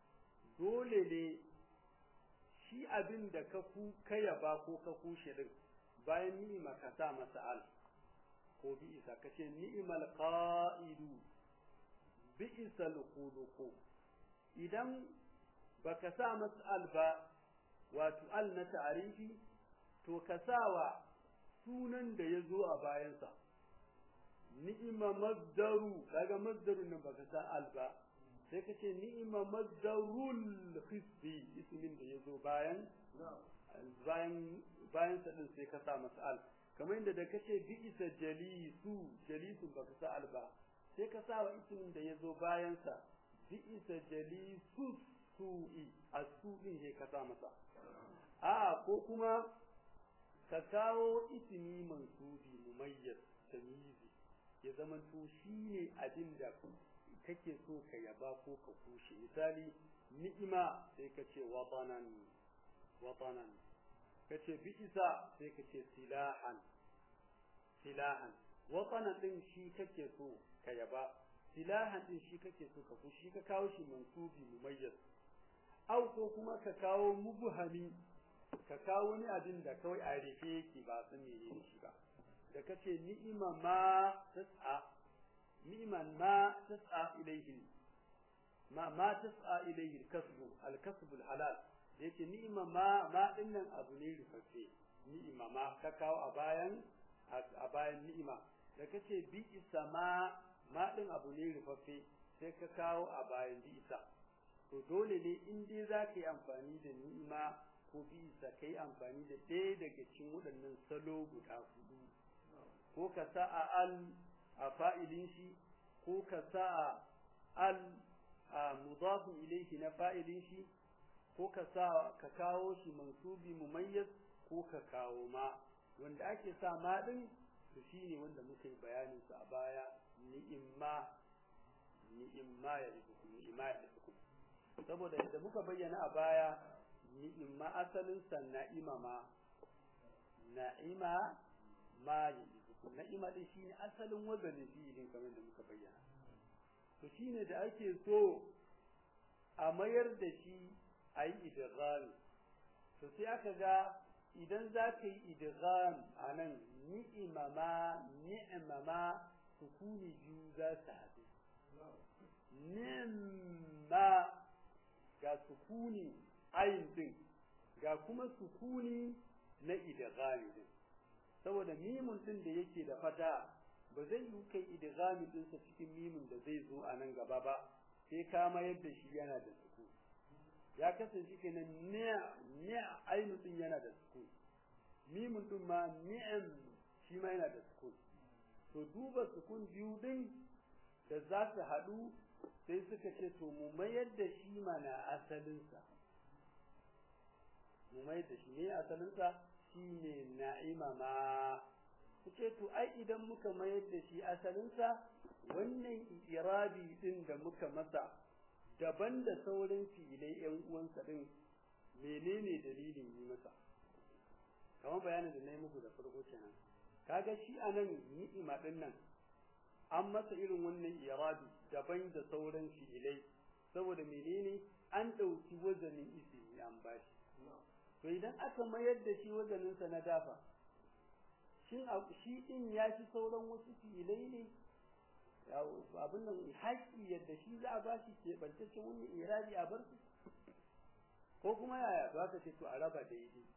dole ne shi abin da ka ku kaya ba ko ka kushe din bayan ni'ima ka sa masa al ko bi'isa ka ce ni'imal qa'idu bi'isal khuluqu idan baka sa masa al ba wato al na ta'arifi to ka sawa sunan da ya zo a bayansa ni'ima mazdaru kaga mazdarun nan baka sa al ba sai ka ce ni'ima mazdarul hisbi ismin da ya zo bayan bayan bayan sa din sai ka sa masa al kamar inda da kace bi isa jalisu jalisu baka sa al ba sai ka sa wa ismin da ya zo bayan sa bi isa jalisu su'i asu din sai ka sa masa a ko kuma ka kawo ismi mansubi mumayyiz tamyizi ya zama to shine abin da kake so ka yaba ko ka kushe misali ni'ima sai ka ce watanan watanan ka ce bi'isa sai ka ce silahan silahan watanan din shi kake so ka yaba silahan din shi kake so ka kushe shi ka kawo shi mansubi mumayyiz au ko kuma ka kawo mubhami ka kawo wani abin da kawai a rufe yake ba san menene shi ba da kace ni'ima ma tas'a ni'iman ma tas'a ilayhi ma ma tas'a ilayhi al-kasbu al-kasbu al-halal yake ni'ima ma ma dinnan abu ne rufaffe ni'ima ma ka kawo a bayan a bayan ni'ima da kace bi isa ma ma din abu ne rufaffe sai ka kawo a bayan bi isa to dole ne in dai za ka yi amfani da ni'ima ko bisa kai amfani da ɗaya daga cikin waɗannan salo guda hudu ko ka sa a al a fa'ilin shi ko ka sa a al a mudafin ilaihi na fa'ilin shi ko ka sa ka kawo shi mansubi mumayyiz ko ka kawo ma wanda ake sa ma din to shine wanda muka yi bayanin sa a baya ni'imma ni'imma ya rizukum ni'imma ya rizukum saboda yadda muka bayyana a baya ni'imma asalin sa na'ima ma na'ima ma yizukum na'ima din shine asalin wazanin fi'ilin kamar da muka bayyana to shine da ake so a mayar da shi a yi idghami to sai aka ga idan za ka yi idgham a nan ni'imama ni'imama sukuni biyu za su haɗu ni'ma ga sukuni ayin din ga kuma sukuni na idghami din saboda mimun din da yake da fata ba zai yi kai idghami din sa cikin mimun da zai zo a nan gaba ba sai ka mayar da shi yana da sukuni ya kasance kenan ni'a ni'a ainu din yana da sukun mimun din ma ni'am shi ma yana da sukun to duba sukun biyu din da za su haɗu sai suka ce to mu mayar da shi mana asalinsa mu mayar da shi ne asalinsa shi ne na'ima ma ce to ai idan muka mayar da shi asalinsa wannan irabi din da muka masa daban da sauran filai ‘yan uwansa ɗin menene dalilin yi masa kamar bayanin da na yi muku da farko kenan kaga shi a nan ni'ima ɗin nan an masa irin wannan irabi daban da sauran filai saboda menene an ɗauki wazanin isimi an bashi to idan aka mayar da shi wazaninsa na dafa shin shi ɗin ya fi sauran wasu filai ne abin nan haƙƙi yadda shi za a bashi keɓantaccen wani irabi a bar su ko kuma yaya to aka ce to a raba daidai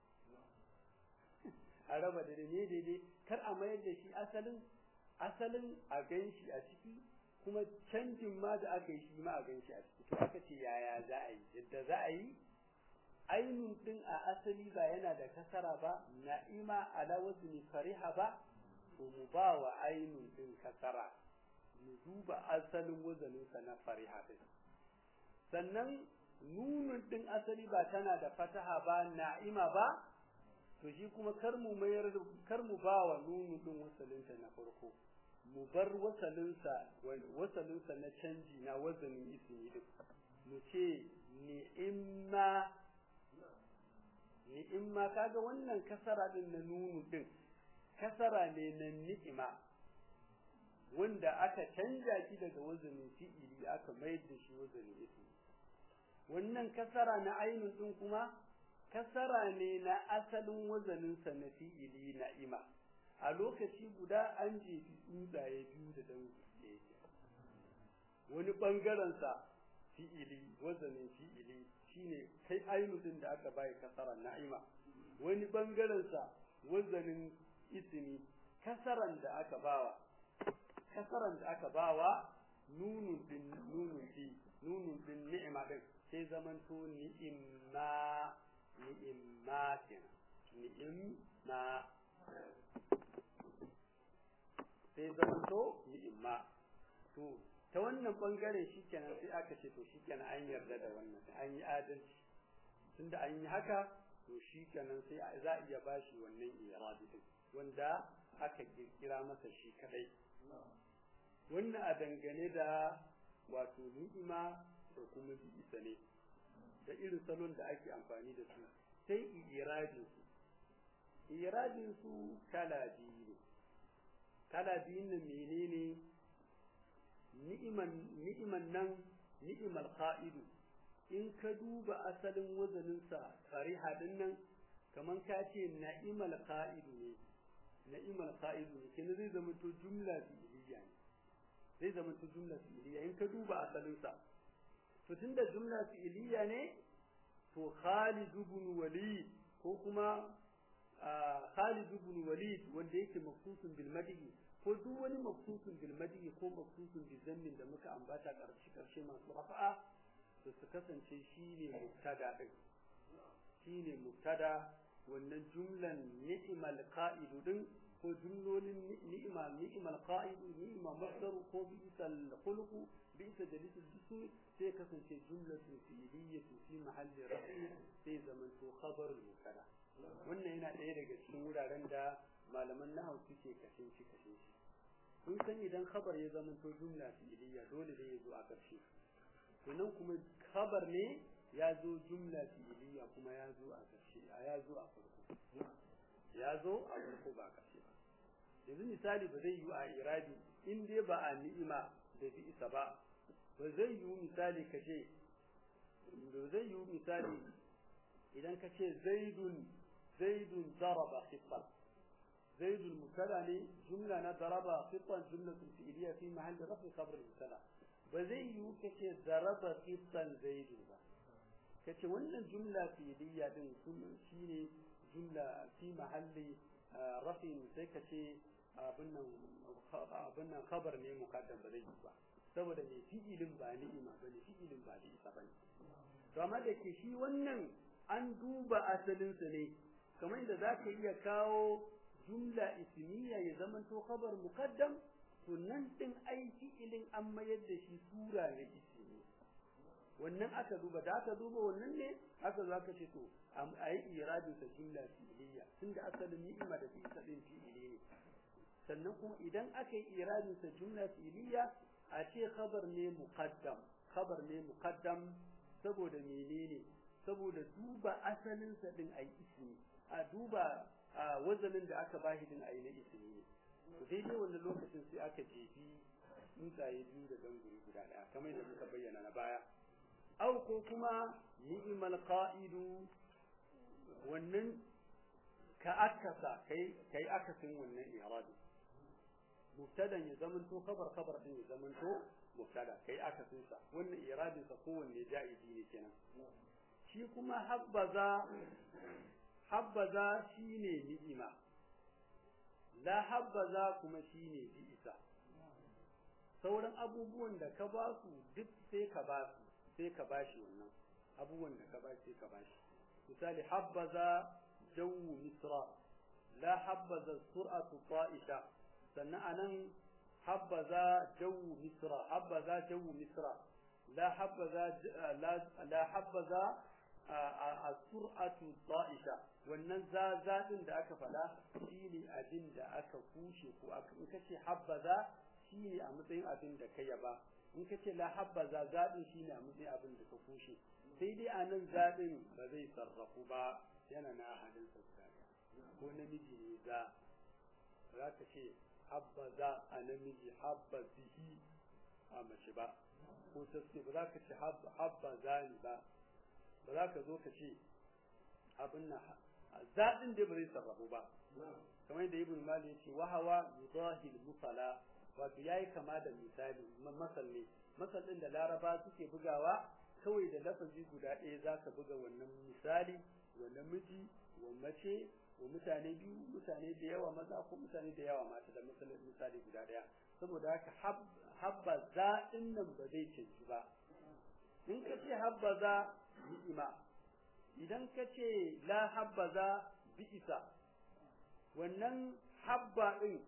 a raba daidai ne daidai kar a mayar da shi asalin asalin a gan shi a ciki kuma canjin ma da aka yi shi ma a gan shi a ciki to aka ce yaya za a yi yadda za a yi ainun din a asali ba yana da kasara ba na'ima ala wazni fariha ba to mu ba wa ainun din kasara mu duba asalin wazaninsa na fariha din sannan nunun din asali ba tana da fataha ba na'ima ba to shi kuma kar mu mayar kar mu ba wa nunun din wasalinta na farko mu bar wasalinsa wasalinsa na canji na wazanin ismi din mu ce ni'imma ni'imma kaga wannan kasara din na nunu din kasara ne na ni'ima wanda aka canja shi daga wazanin fi'ili aka mayar da shi wazanin ismi wannan kasara na ainun din kuma kasara ne na asalin wazaninsa na fi'ili na'ima a lokaci guda an jefi tsuntsaye biyu da dan wani bangaren sa fi'ili wazanin fi'ili shine kai ainun din da aka bai kasara na'ima wani bangaren sa wazanin ismi kasaran da aka bawa kasaran da aka bawa nunun din nunun fi nunun din ni'ima din sai zamanto ni'imma ni'imma kenan ni'imma sai zamanto ni'imma to ta wannan bangaren shikenan sai aka ce to shikenan an yarda da wannan an yi adalci tunda an yi haka to shikenan sai za a iya bashi wannan irabi din wanda aka kirkira masa shi kadai wannan a dangane da wato ni'ima da kuma bi'isa ne da irin salon da ake amfani da su sai irajin su irajin su kala biyu ne kala biyun nan menene ni'iman ni'iman nan ni'imal qa'idu in ka duba asalin wazanin sa fariha din nan kaman ka ce na'imal qa'idu ne na'imal qa'idu ne kin zai zama to jumla fi'liya ne zai zama to jumla fi'liya in ka duba asalin sa to tunda jumla fi'liya ne to Khalid ibn Walid ko kuma Khalid ibn Walid wanda yake mafsusun bil madhi ko duk wani mafsusun bil madhi ko mafsusun bil zammin da muka ambata karshe karshe masu rafa'a to su kasance shine mubtada din shine mubtada wannan jumlan ni'mal qa'idu din ko jumlolin ni'ima ni'mal qa'idu ni'ma masdar ko bi'sal khuluqu bi'sa jalisul jism sai kasance jumlatu fi'liyyatu fi mahalli raf'i sai zaman to khabarul mubtada wannan yana ɗaya daga cikin wuraren da malaman nahwu suke kashin shi kashin shi kun san idan khabar ya zama to jumla fi'liyya dole ne ya zo a ƙarshe to nan kuma khabar ne ya zo jumla fi'liyya kuma ya zo a ƙarshe ya zo a farko ya zo a farko ba ƙarshe ba yanzu misali ba zai yi a irabi in dai ba a ni'ima da bi'isa ba ba zai yi misali ka ce ba zai yi misali idan ka ce zaidun zaidun daraba khittan zaidul mubtada ne jumla na daraba khittan jumlatun fi'liya fi mahalli rafi khabar mubtada ba zai yiwu kace daraba khittan zaidun ba kace wannan jumla fi'liya din shine jumla fi mahalli rafi sai kace abin nan abin nan khabar ne muqaddam ba zai yi ba saboda mai fi'ilin ba ni'ima ba ne fi'ilin ba ni'isa ba ne to amma da ke shi wannan an duba asalinsa ne kamar da za ka iya kawo jumla ismiya ya zama to khabar muqaddam to nan din ai fi'ilin an mayar da shi sura na ismi wannan aka duba da aka duba wannan ne aka zo aka ce to a yi iradin sa jumla fi'iliya tunda asalin ni'ima da fi'isa din fi'ili ne sannan kuma idan aka yi iradin sa jumla fi'iliya a ce khabar ne muqaddam khabar ne muqaddam saboda menene saboda duba asalin sa din ai ismi a duba wazanin da aka bashi din ai na ismi ne to daidai wannan lokacin sai aka jefi tsuntsaye biyu da ganguri guda daya kamar da muka bayyana na baya au ko kuma ni'mal qa'idu wannan ka akasa kai kai akasin wannan i'rabi mubtadan ya zamanto khabar khabar din ya zamanto mubtada kai akasin sa wannan i'rabin sa kowanne ja'izi ne kenan shi kuma habbaza habbaza shine ni'ima la habbaza kuma shine bi'isa sauran abubuwan da ka ba su duk sai ka ba su sai ka bashi wannan abubuwan da ka ba sai ka bashi misali habbaza jawu misra la habbaza sur'atu ta'isha sannan anan habbaza jawu misra habbaza jawu misra la habbaza la habbaza as-sur'atu ta'isha wannan za zadin da aka fada shine abin da aka kushe ko aka in kace habbaza shine a matsayin abin da kai ba in kace la habbaza zadin shine a matsayin abin da ka kushe sai dai anan zadin ba zai sarrafu ba yana na hadin sa ko namiji ne za za ka ce habbaza a namiji habba bihi a mace ba ko saske ba za ka ce habbaza ni ba ba za ka zo ka ce abin na zaɗin da ba zai sarrafu ba kamar yadda ibn mali ya ce wahawa yudahil musala wato yayi kama da misali masal ne masal din da laraba suke bugawa kawai da lafazi guda ɗaya za ka buga wannan misali wa namiji wa mace wa mutane biyu mutane da yawa maza ko mutane da yawa mata da misali guda ɗaya saboda haka habba za nan ba zai canji ba in ka ce habba za ni'ima idan ka ce la habbaza bi'isa wannan habba din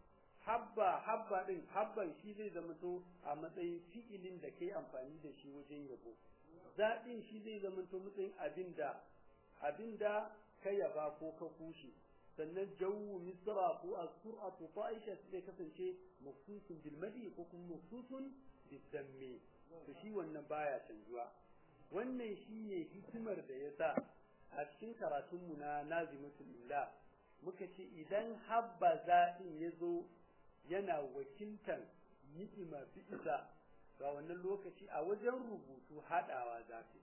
habba habba din habban shi zai zama to a matsayin fi'ilin da kai amfani da shi wajen yabo zaɗin shi zai zama to matsayin abinda abinda ka yaba ko ka kushe sannan jawu misra ko as-sur'atu ta'isha sai kasance mafsusun bil madi ko kuma mafsusun bil dammi to shi wannan baya canjuwa wannan shine hikimar da yasa a cikin karatunmu na nazimatul illa muka ce idan habbaza din yazo yana wakiltan ni'ima bi'isa ga wannan lokaci a wajen rubutu hadawa zafi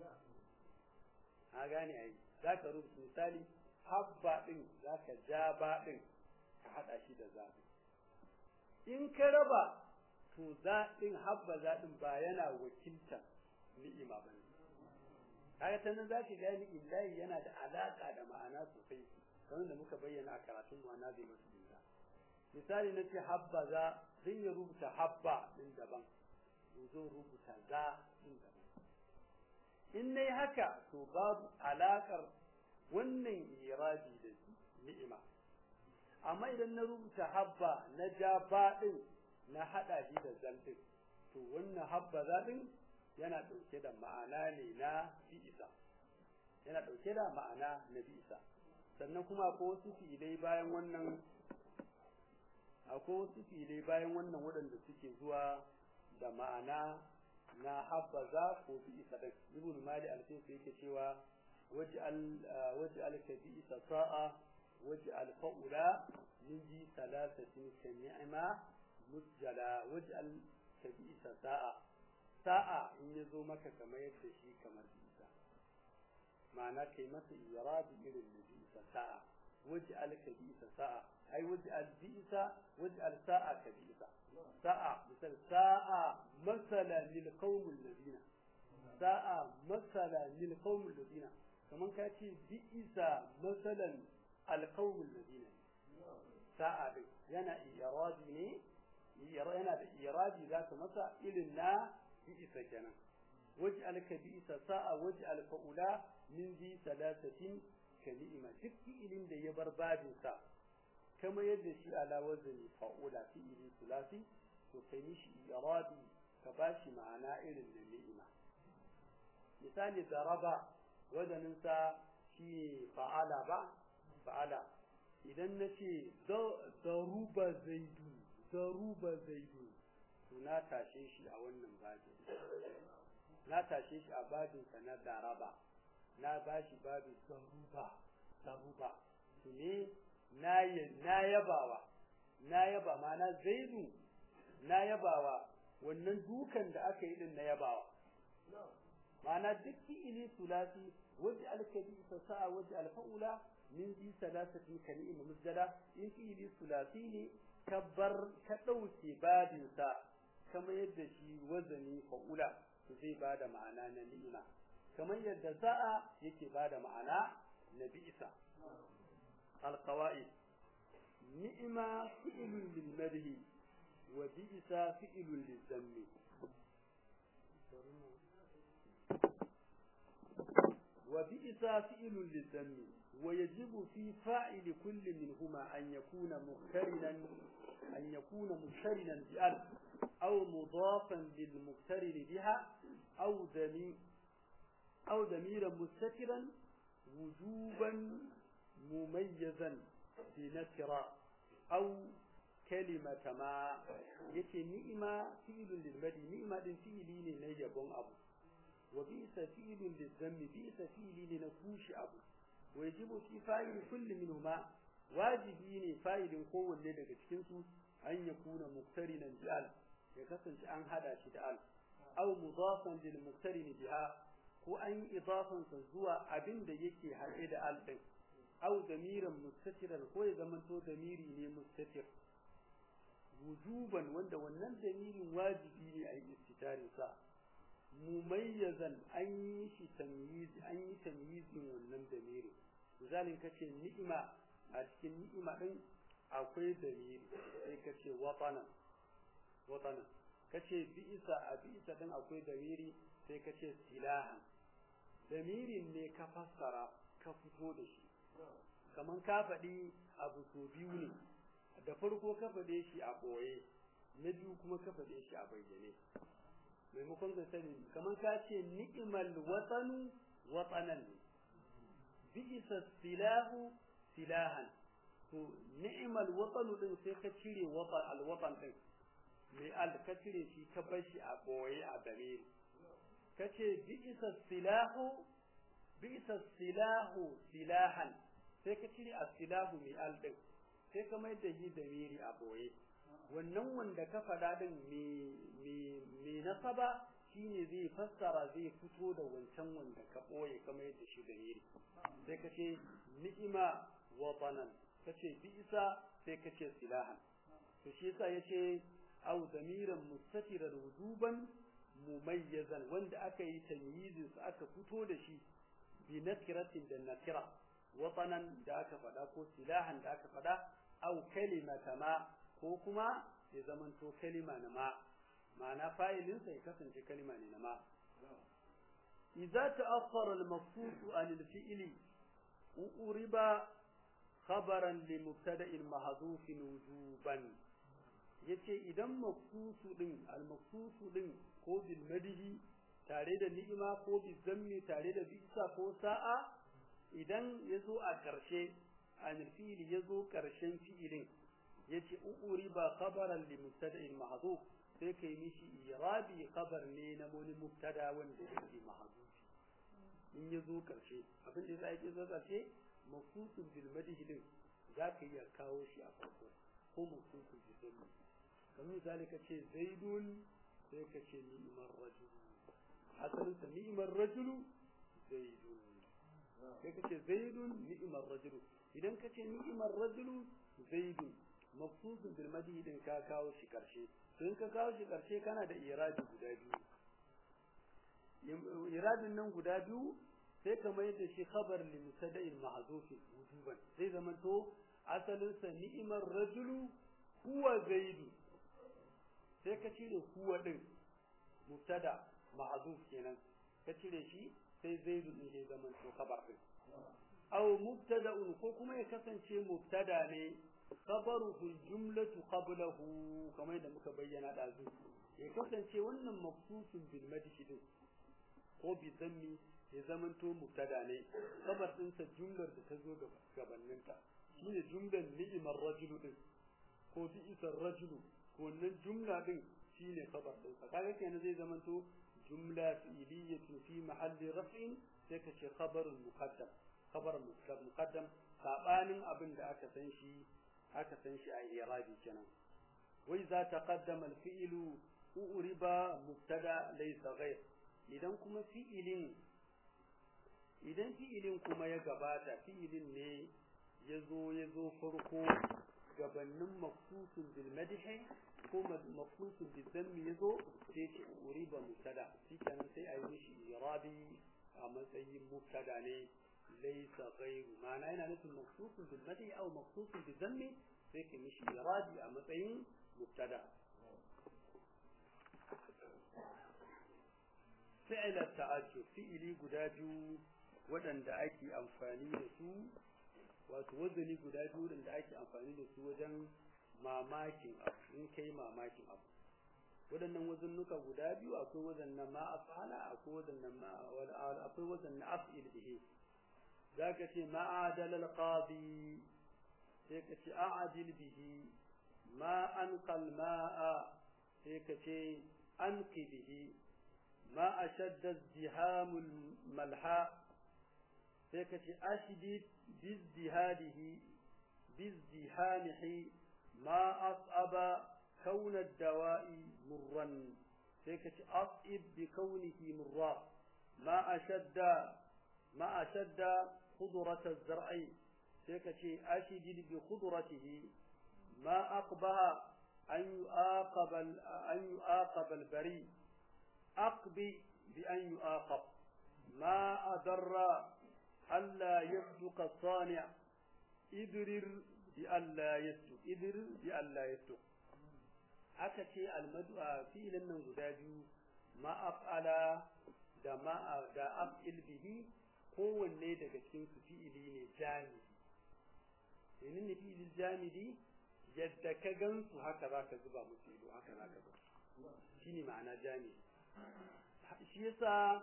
a gane ai zaka rubuta misali habba din zaka ja ba din ka hada shi da zafi in ka raba to zaɗin habba zaɗin ba yana wakiltan ni'ima ba ne kaga ta nan zaki gani illahi yana da alaka da ma'ana sosai kamar da muka bayyana a karatun mu na zai musu dinka misali na ce habba za zan yi rubuta habba din daban in zo rubuta za din daban in nayi haka to babu alakar wannan irabi da ni'ima amma idan na rubuta habba na ja ba din na hada shi da zaltin to wannan habba za din yana ɗauke da ma'ana ne na fi'isa yana ɗauke da ma'ana na fi'isa sannan kuma akwai wasu fi'ilai bayan wannan akwai wasu fi'ilai bayan wannan waɗanda suke zuwa da ma'ana na habbaza ko fi'isa da ibn mali al-sayfi yake cewa waj'al waj'al ka fi'isa sa'a waj'al fa'ula min ji thalathatin ka ni'ma musjala waj'al ka fi'isa sa'a sa'a in ya zo maka kamar yadda shi kamar bisa ma'ana kai masa irabi irin da bisa sa'a waj'al ka bisa sa'a ai waj'al bisa waj'al sa'a ka bisa sa'a misal sa'a masala lil qaumil ladina sa'a masala lil qaumil ladina kaman ka ce bisa masalan al qaumil ladina sa'a din yana irabi ne yana da irabi zaka masa irin na bisa kenan waj'al ka bisa sa'a waj'al fa'ula min zi salasatin kalima duk fi'ilin da ya bar babinsa kama yadda shi ala wazni fa'ula fi'ili sulasi to kai mishi irabi ka bashi ma'ana irin na ni'ima misali daraba wazanin sa shi fa'ala ba fa'ala idan nace daruba zaidu daruba zaidu to na tashe shi a wannan babin na tashe shi a babinsa na daraba na bashi babin zaruba zaruba to ne na na yabawa na yaba mana zaidu na yabawa wannan dukan da aka yi din na yabawa mana duk fi'ili sulasi waje alkabi sa sa'a waje alfaula min bi salasatin kalim musjada in fi'ili sulasi ne kabbar ka dauke babin sa kamar yadda shi wazani fa'ula zai bada ma'ana na ni'ima kamar yadda za'a yake bada ma'ana na bi'sa alqawaid ni'ima fi'lun lil madhi wa bi'sa fi'lun lil zammi wa bi'sa fi'lun lil zammi wa yajibu fi fa'ili kulli minhuma an yakuna muqtarinan an yakuna muqtarinan bi al أو مضافا للمقترن بها أو دمير أو ضميرا مستترا وجوبا مميزا بنكرة أو كلمة ما يتي نئمة فعل للمدي نئمة فعلين نيبون أبو وبئس فعل للذم بئس فعلين نكوش أبو ويجب في فاعل كل منهما واجبين فاعل قوة لدى cikinsu أن يكون مقترنا بألف ya kasance an hada shi da al aw mudafan lil muqtarin biha ko an yi idafan sa zuwa abin da yake haɗe da al din aw damiran mustatiran ko ya zamanto damiri ne mustatir wujuban wanda wannan damirin wajibi ne a yi istitarin sa mumayyazan an yi shi tamyizi an yi tamyizin wannan damiri misalin kace ni'ima a cikin ni'ima din akwai damiri sai kace watanan watanan kace bi'isa a bi'isa din akwai damiri sai kace silahan damirin ne ka fassara ka fito da shi kaman ka faɗi abu so biyu ne da farko ka faɗe shi a ɓoye na biyu kuma ka faɗe shi a bayyane maimakon ka sani kaman ka ce ni'imal watanu watanan ne bi'isa silahu silahan to ni'imal watanu din sai ka cire wata alwatan din mai al ka cire shi ka bar shi a boye a dare ka ce bi'isa silahu bi'isa silahu silahan sai ka cire as-silahu mai al din sai ka mai da shi da miri a boye wannan wanda ka faɗa din mai nasaba shine zai fassara zai fito da wancan wanda ka boye ka mai da shi da miri sai ka ce ni'ima watanan ka ce bi'isa sai ka ce silahan to shi yasa yace أو ضميرا مستترا وجوبا مميزا وند أكا يتمييز أكا فتو دشي بنكرة النكرة وطنا داك فدا كو سلاحا داك فدا أو كلمة ما كوكما إذا من تو كلمة ما معنى فاعل سيكسن كلمة نما إذا تأخر المفصول عن الفعل أقرب خبرا لمبتدأ محذوف وجوبا yace idan maqsusu din al-maqsusu din ko bil madihi tare da ni'ima ko bil zammi tare da bisa ko sa'a idan yazo a karshe an fi'li yazo karshen fi'ilin yace uuri ba khabaran li mubtada'in mahdhuf sai kai mishi irabi khabar ne na wani mubtada wanda yake mahdhufi in yazo karshe abin da zai zo karshe maqsusun bil madihi din zaka iya kawo shi a farko ko maqsusun bil zammi kamar misali ka ce zaidun sai ka ce ni'imar rajulu asalin sa ni'imar rajulu zaidun sai ka ce zaidun ni'imar rajulu idan ka ce ni'imar rajulu zaidun mafsusun bil madhi din ka kawo shi karshe to in ka kawo shi karshe kana da iradi guda biyu iradin nan guda biyu sai ka mai da shi khabar li mubtada'in mahzufin wujuban zai zama to asalin sa ni'imar rajulu huwa zaidu sai ka cire huwa din mubtada mahzuf kenan ka cire shi sai zaidu din zai zama to khabar din aw mubtada'un ko kuma ya kasance mubtada ne khabaruhu jumlatu qablahu kamar da muka bayyana da zu ya kasance wannan mafsusun bil madhi din ko bi zammi ya zamanto mubtada ne khabar din sa jumlar da ta zo gabanin ta shine jumlar ni'mar rajulu din ko bi isar rajulu ko wannan jumla din shine khabar din sa kaga kenan zai zamanto jumla fi'liyatu fi mahalli raf'in sai ka ce khabarun muqaddam khabar muqaddam sabanin abin da aka san shi aka san shi a irabi kenan wai za taqaddama al-fi'lu uriba mubtada laysa ghayr idan kuma fi'ilin idan fi'ilin kuma ya gabata fi'ilin ne yazo yazo farko gabanin maqsusun bil madhi ko maqsusun bil dhammi yazo sai ce uriba mubtada shikenan sai a yi shi irabi a matsayin mubtada ne ليس غير معنى هنا مثل مخصوص بالمدح او مخصوص بالذم فيك مش ارادي اما تين مبتدا فعل التعجب فعلي gudaju waɗanda ake amfani da su wato wazani guda biyu waɗanda ake amfani da su wajen mamakin abu in kai mamakin abu waɗannan wazannuka guda biyu akwai wazan na ma afala akwai wazan na ma akwai wazan na af'il bihi zaka ce ma'adal alqadi sai ka ce a'adil bihi ma anqal ma'a sai ka ce anqi bihi ma ashadda izdihamul malha sai ka ce ashdid bizdihadihi bizdihamihi ma as'aba كون الدواء مرا هيك أصئب بكونه مرا ما أشد ما أشد خضرة الزرع هيك أشد بخضرته ما أقبه أن يعاقب أن يعاقب البريء أقبي بأن يعاقب ما أضر ألا يصدق الصانع إدرر بألا يصدق إدرر بألا يصدق aka ce almadu a filin nan guda biyu ma'af'ala da ma'a da af'il bihi kowanne daga cikin su fi'ili ne jamidi domin ne fi'ilin jamidi yadda ka gansu haka za ka zuba musu ido haka za ka ga shi ne ma'ana jamidi shi yasa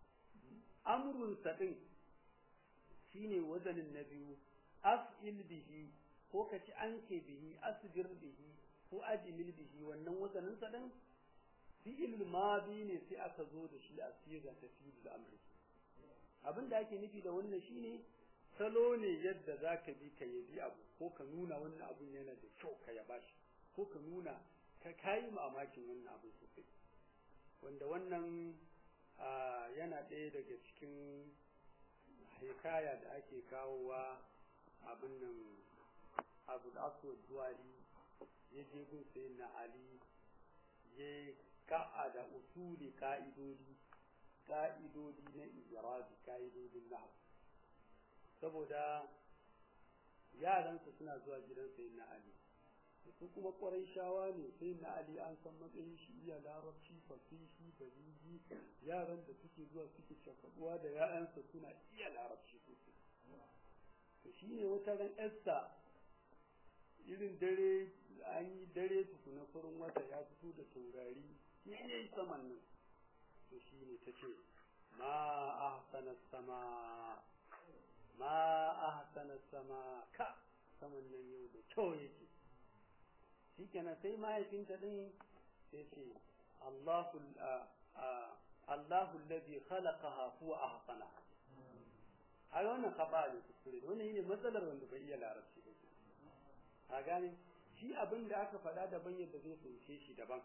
amrun sa din shine wazanin na biyu af'il bihi ko ka ci anke bihi asbir bihi ko ajimil bihi wannan wazanin sa din fi'il madi ne sai aka zo da shi a siga ta fi'il amri abin da ake nufi da wannan shine salo ne yadda zaka bi ka yabi abu ko ka nuna wannan abun yana da kyau ka yaba shi ko ka nuna ka kai mamakin wannan abu sosai wanda wannan yana ɗaya daga cikin hikaya da ake kawowa abin nan abu da aswad duwali ya je gun sai na Ali ya ka'a da usuli ka'idodi ka'idodi na ijirabi ka'idodin na saboda yaransa suna zuwa gidan sai na Ali su kuma kwarai shawa ne sai na Ali an san matsayin shi iya larabci fasihi baliji yaran da suke zuwa suke shakaduwa da ya'yansa suna iya larabci sosai to shine wata ran Esther irin dare an yi dare tukuna farin wata ya fito da taurari ya yi saman nan to shi ne ta ce ma ahsana sama ma ahsana sama ka saman nan yau da kyau yake shi kenan sai mahaifinta din sai ce Allahu Allahu alladhi khalaqaha huwa ahsanaha a wannan kaba ne kuskure wannan ne matsalar wanda bai iya larabci ba a gane shi abin da aka faɗa daban yadda zai fahimce shi daban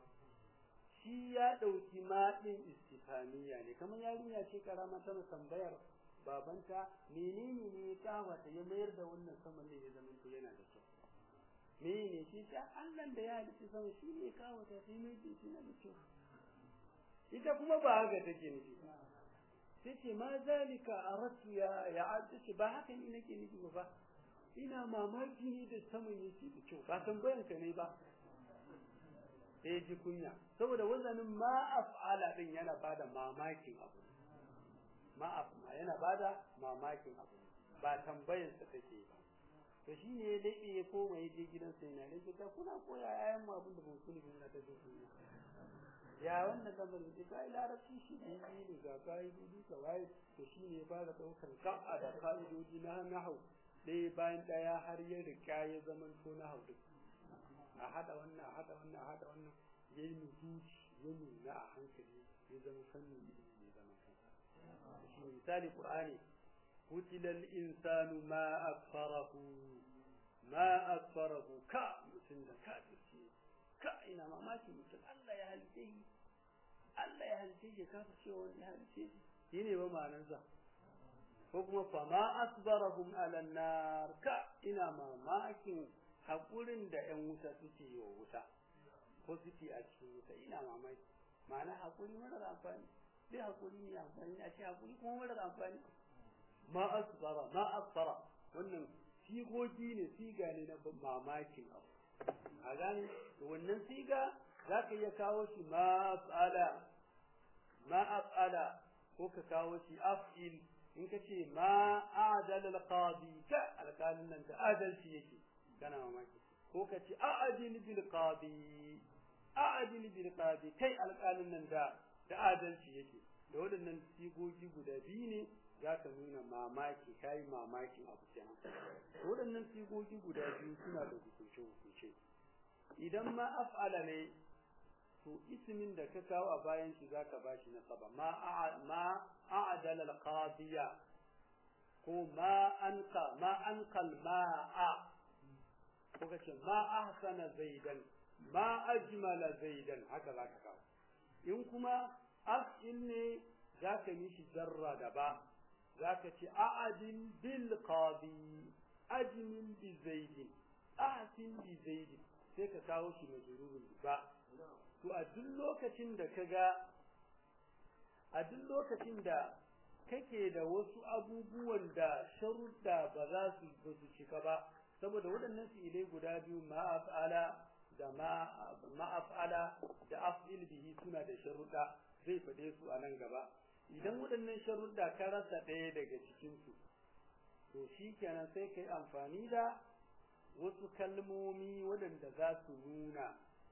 shi ya ɗauki maɗin istifaniya ne kamar yarinya ce karama tana tambayar babanta menene ne ya kawata ya mayar da wannan saman ne ya zama to yana da kyau menene shi ta Allah da ya halitta sama shi ne kawata sai mai da shi na da kyau ita kuma ba haka take nufi sai ce ma zalika aratu ya ya ce ba haka ni nake nufi ba ina mamaki ne da saman yake da kyau ba tambayan ka ne ba sai ji kunya saboda wazanin ma af'ala din yana bada mamakin abu ma yana bada mamakin abu ba tambayar sa take ba to shine ya dade ya koma ya je gidan sai na ne ta kuna koya yayan mu abin da ba ku ne na ta ji kunya ya wannan lamarin da kai larabci shi ne ne ga kaidodi ka wai to shine ya fara daukar ka'a da kaidodi na nahwu ɗaya bayan ɗaya har ya rika ya zaman to na haudu a hada wannan a hada wannan a hada wannan ya yi nufuci ya nuna a hankali ya zama fannin ilimi ya zama kansa shi misali qur'ani kutilal insanu ma akfarahu ma akfarahu ka mutum da ka ce ka ina mamaki mutum Allah ya halice shi Allah ya halice shi ka cewa wani ya halice shi shine ba ma'anarsa ko kuma fa ma asbarahum ala nar ka ina mamakin hakurin da ƴan wuta suke yi wa wuta ko suke a cikin wuta ina mamaki ma'ana hakuri marar amfani dai hakuri ne amfani a ce hakuri kuma marar amfani ma asbara ma asbara wannan sigogi ne siga ne na mamakin abu a gane wannan siga za ka iya kawo shi ma af'ala ma af'ala ko ka kawo shi af'il in ka ce ma adal al-qadi ka alƙalin nan da adalci yake kana mamaki ko ka ce a'adil bil qadi a'adil bil qadi kai alƙalin nan da da adalci yake da waɗannan sigogi guda biyu ne za ka nuna mamaki kai mamakin abu kenan waɗannan sigogi guda biyu suna da hukunce hukunce idan ma af'ala ne to ismin da ka kawo a bayan shi zaka bashi nasaba ma ma a'dala al-qadiya ko ma anqa ma anqal ma'a ko kace ma ahsana zaidan ma ajmala zaidan haka zaka kawo in kuma af'il ne zaka mishi jarra da ba zaka ce a'adil bil qadi ajmil bi zaidin ahsin bi zaidin sai ka kawo shi majrurun ba to a duk lokacin da ka ga a duk lokacin da kake da wasu abubuwan da sharuɗa ba za su ba su cika ba saboda waɗannan fi'ilai guda biyu ma'af'ala da ma'af'ala da af'il bihi suna da sharuɗa zai faɗe su a nan gaba idan waɗannan sharuɗa ka rasa ɗaya daga cikin su to shikenan sai kai amfani da wasu kalmomi waɗanda za su nuna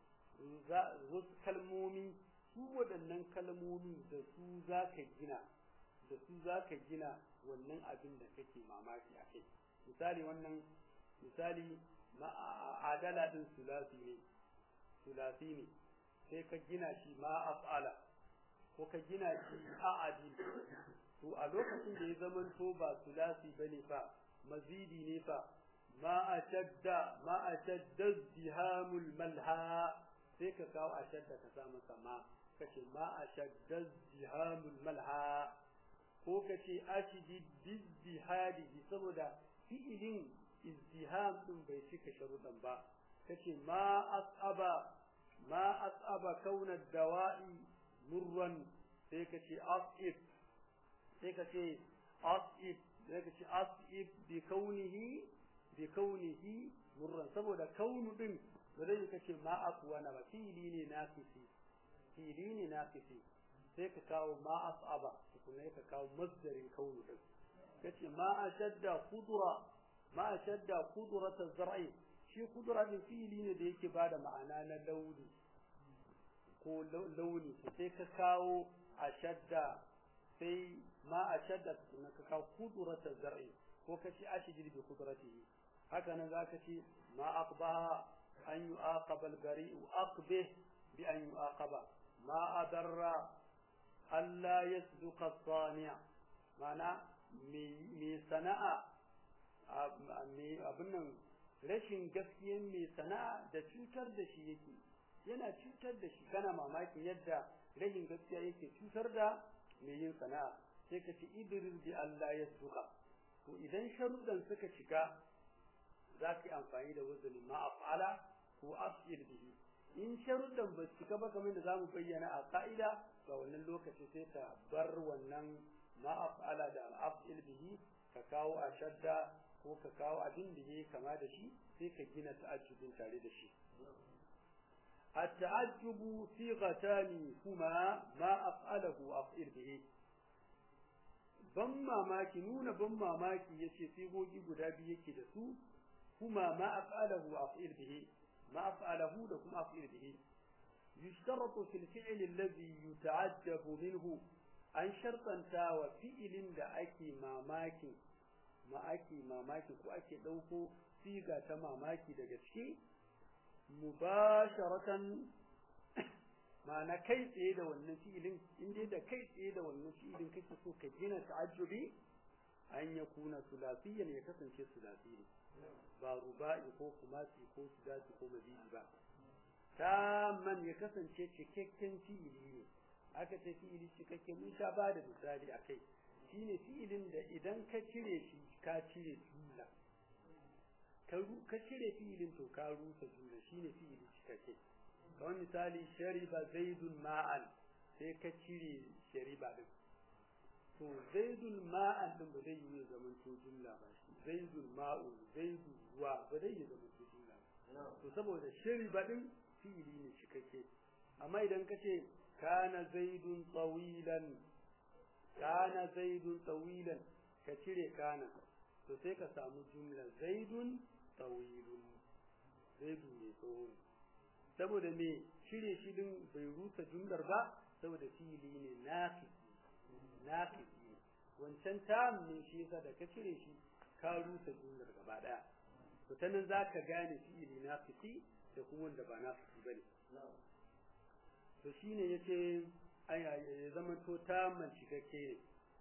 wasu kalmomi su waɗannan kalmomi da su za ka gina da su za ka gina wannan abin da kake mamaki a kai misali wannan misali adala din sulasi ne sulasi ne sai ka gina shi ma af'ala ko ka gina shi a'adil to a lokacin da ya zamanto ba sulasi bane fa mazidi ne fa ma ashadda ma ashadda zihamul malha sai ka kawo ashadda ka sa masa ma kace ma ashadda zihamul malha ko kace ashidi bizihadihi saboda fi'ilin izdiham din bai cika sharuɗan ba kace ma asaba ma asaba kauna dawa'i murran sai kace asib sai kace asib sai kace asib bi kaunihi bi kaunihi murran saboda kaunu din ba zai kace ma aqwana ba fi'ili ne nafisi fi'ili ne nafisi sai ka kawo ma asaba kuma ka kawo masdarin kaunu din kace ma ashadda khudra ma ashadda khudrat az-zar'i shi khudra din fi'ili ne da yake bada ma'ana na launi ko launi sai ka kawo ashadda sai ma ashadda kuma ka kawo khudrat az-zar'i ko kace ashjid bi khudratihi haka nan zaka ce ma aqbaha an yu'aqaba al-bari'u aqbih bi an yu'aqaba ma adarra alla yasduqa as-sani' mana me sana'a abin nan rashin gaskiyan mai sana'a da cutar da shi yake yana cutar da shi kana mamakin yadda rashin gaskiya yake cutar da mai yin sana'a sai ka ce idris bi Allah ya suka to idan sharuɗan suka cika za ka yi amfani da wazani ma'af'ala ko af'il bihi in sharuɗan ba su cika ba kamar da zamu bayyana a ka'ida ga wannan lokaci sai ka bar wannan ma'af'ala da af'il bihi ka kawo a shadda ko ka kawo abin da yake kama da shi sai ka gina ta'ajjubin tare da shi التعجب صيغتان هما ما أفعله أفعل به ban mamaki nuna ban mamaki yace sigogi guda biyu yake da su kuma ma af'alahu af'il bihi ma af'alahu da kuma af'il bihi yushtaratu fil fi'l alladhi yuta'ajjabu minhu an shartanta wa fi'ilin da ake mamaki ma ake mamaki ko ake dauko siga ta mamaki daga ciki mubasharatan ma'ana kai tsaye da wannan fi'ilin in dai da kai tsaye da wannan fi'ilin kake so ka gina ta'ajjubi an ya kuna sulasiyan ya kasance sulasi ne ba ruba'i ko kumasi ko sudasi ko mazidi ba man ya kasance cikakken fi'ili ne aka ce fi'ili cikakke mun sha ba da misali a kai shine fi'ilin da idan ka cire shi ka cire jumla ka cire fi'ilin to ka rusa jumla shine fi'ili cikakke kamar misali shariba zaidun ma'an sai ka cire shariba din to zaidun ma'an din ba zai yi zaman to jumla ba shi zaidun ma'un zaidun ruwa ba zai yi zaman to jumla ba to saboda shariba din fi'ili ne cikakke amma idan ka ce kana zaidun tsawilan kana zaidun tsawilan ka cire kana to sai ka samu jumla zaidun tsawilun zaidun ne tsawo saboda me shirye shi din bai rusa jumlar ba saboda fi'ili ne naqisi naqisi wancan tam ne shi yasa da ka cire shi ka rusa jumlar gaba daya to ta nan zaka gane fi'ili naqisi da kuma wanda ba naqisi bane to shine yace aya ya zama to tamman cikakke ne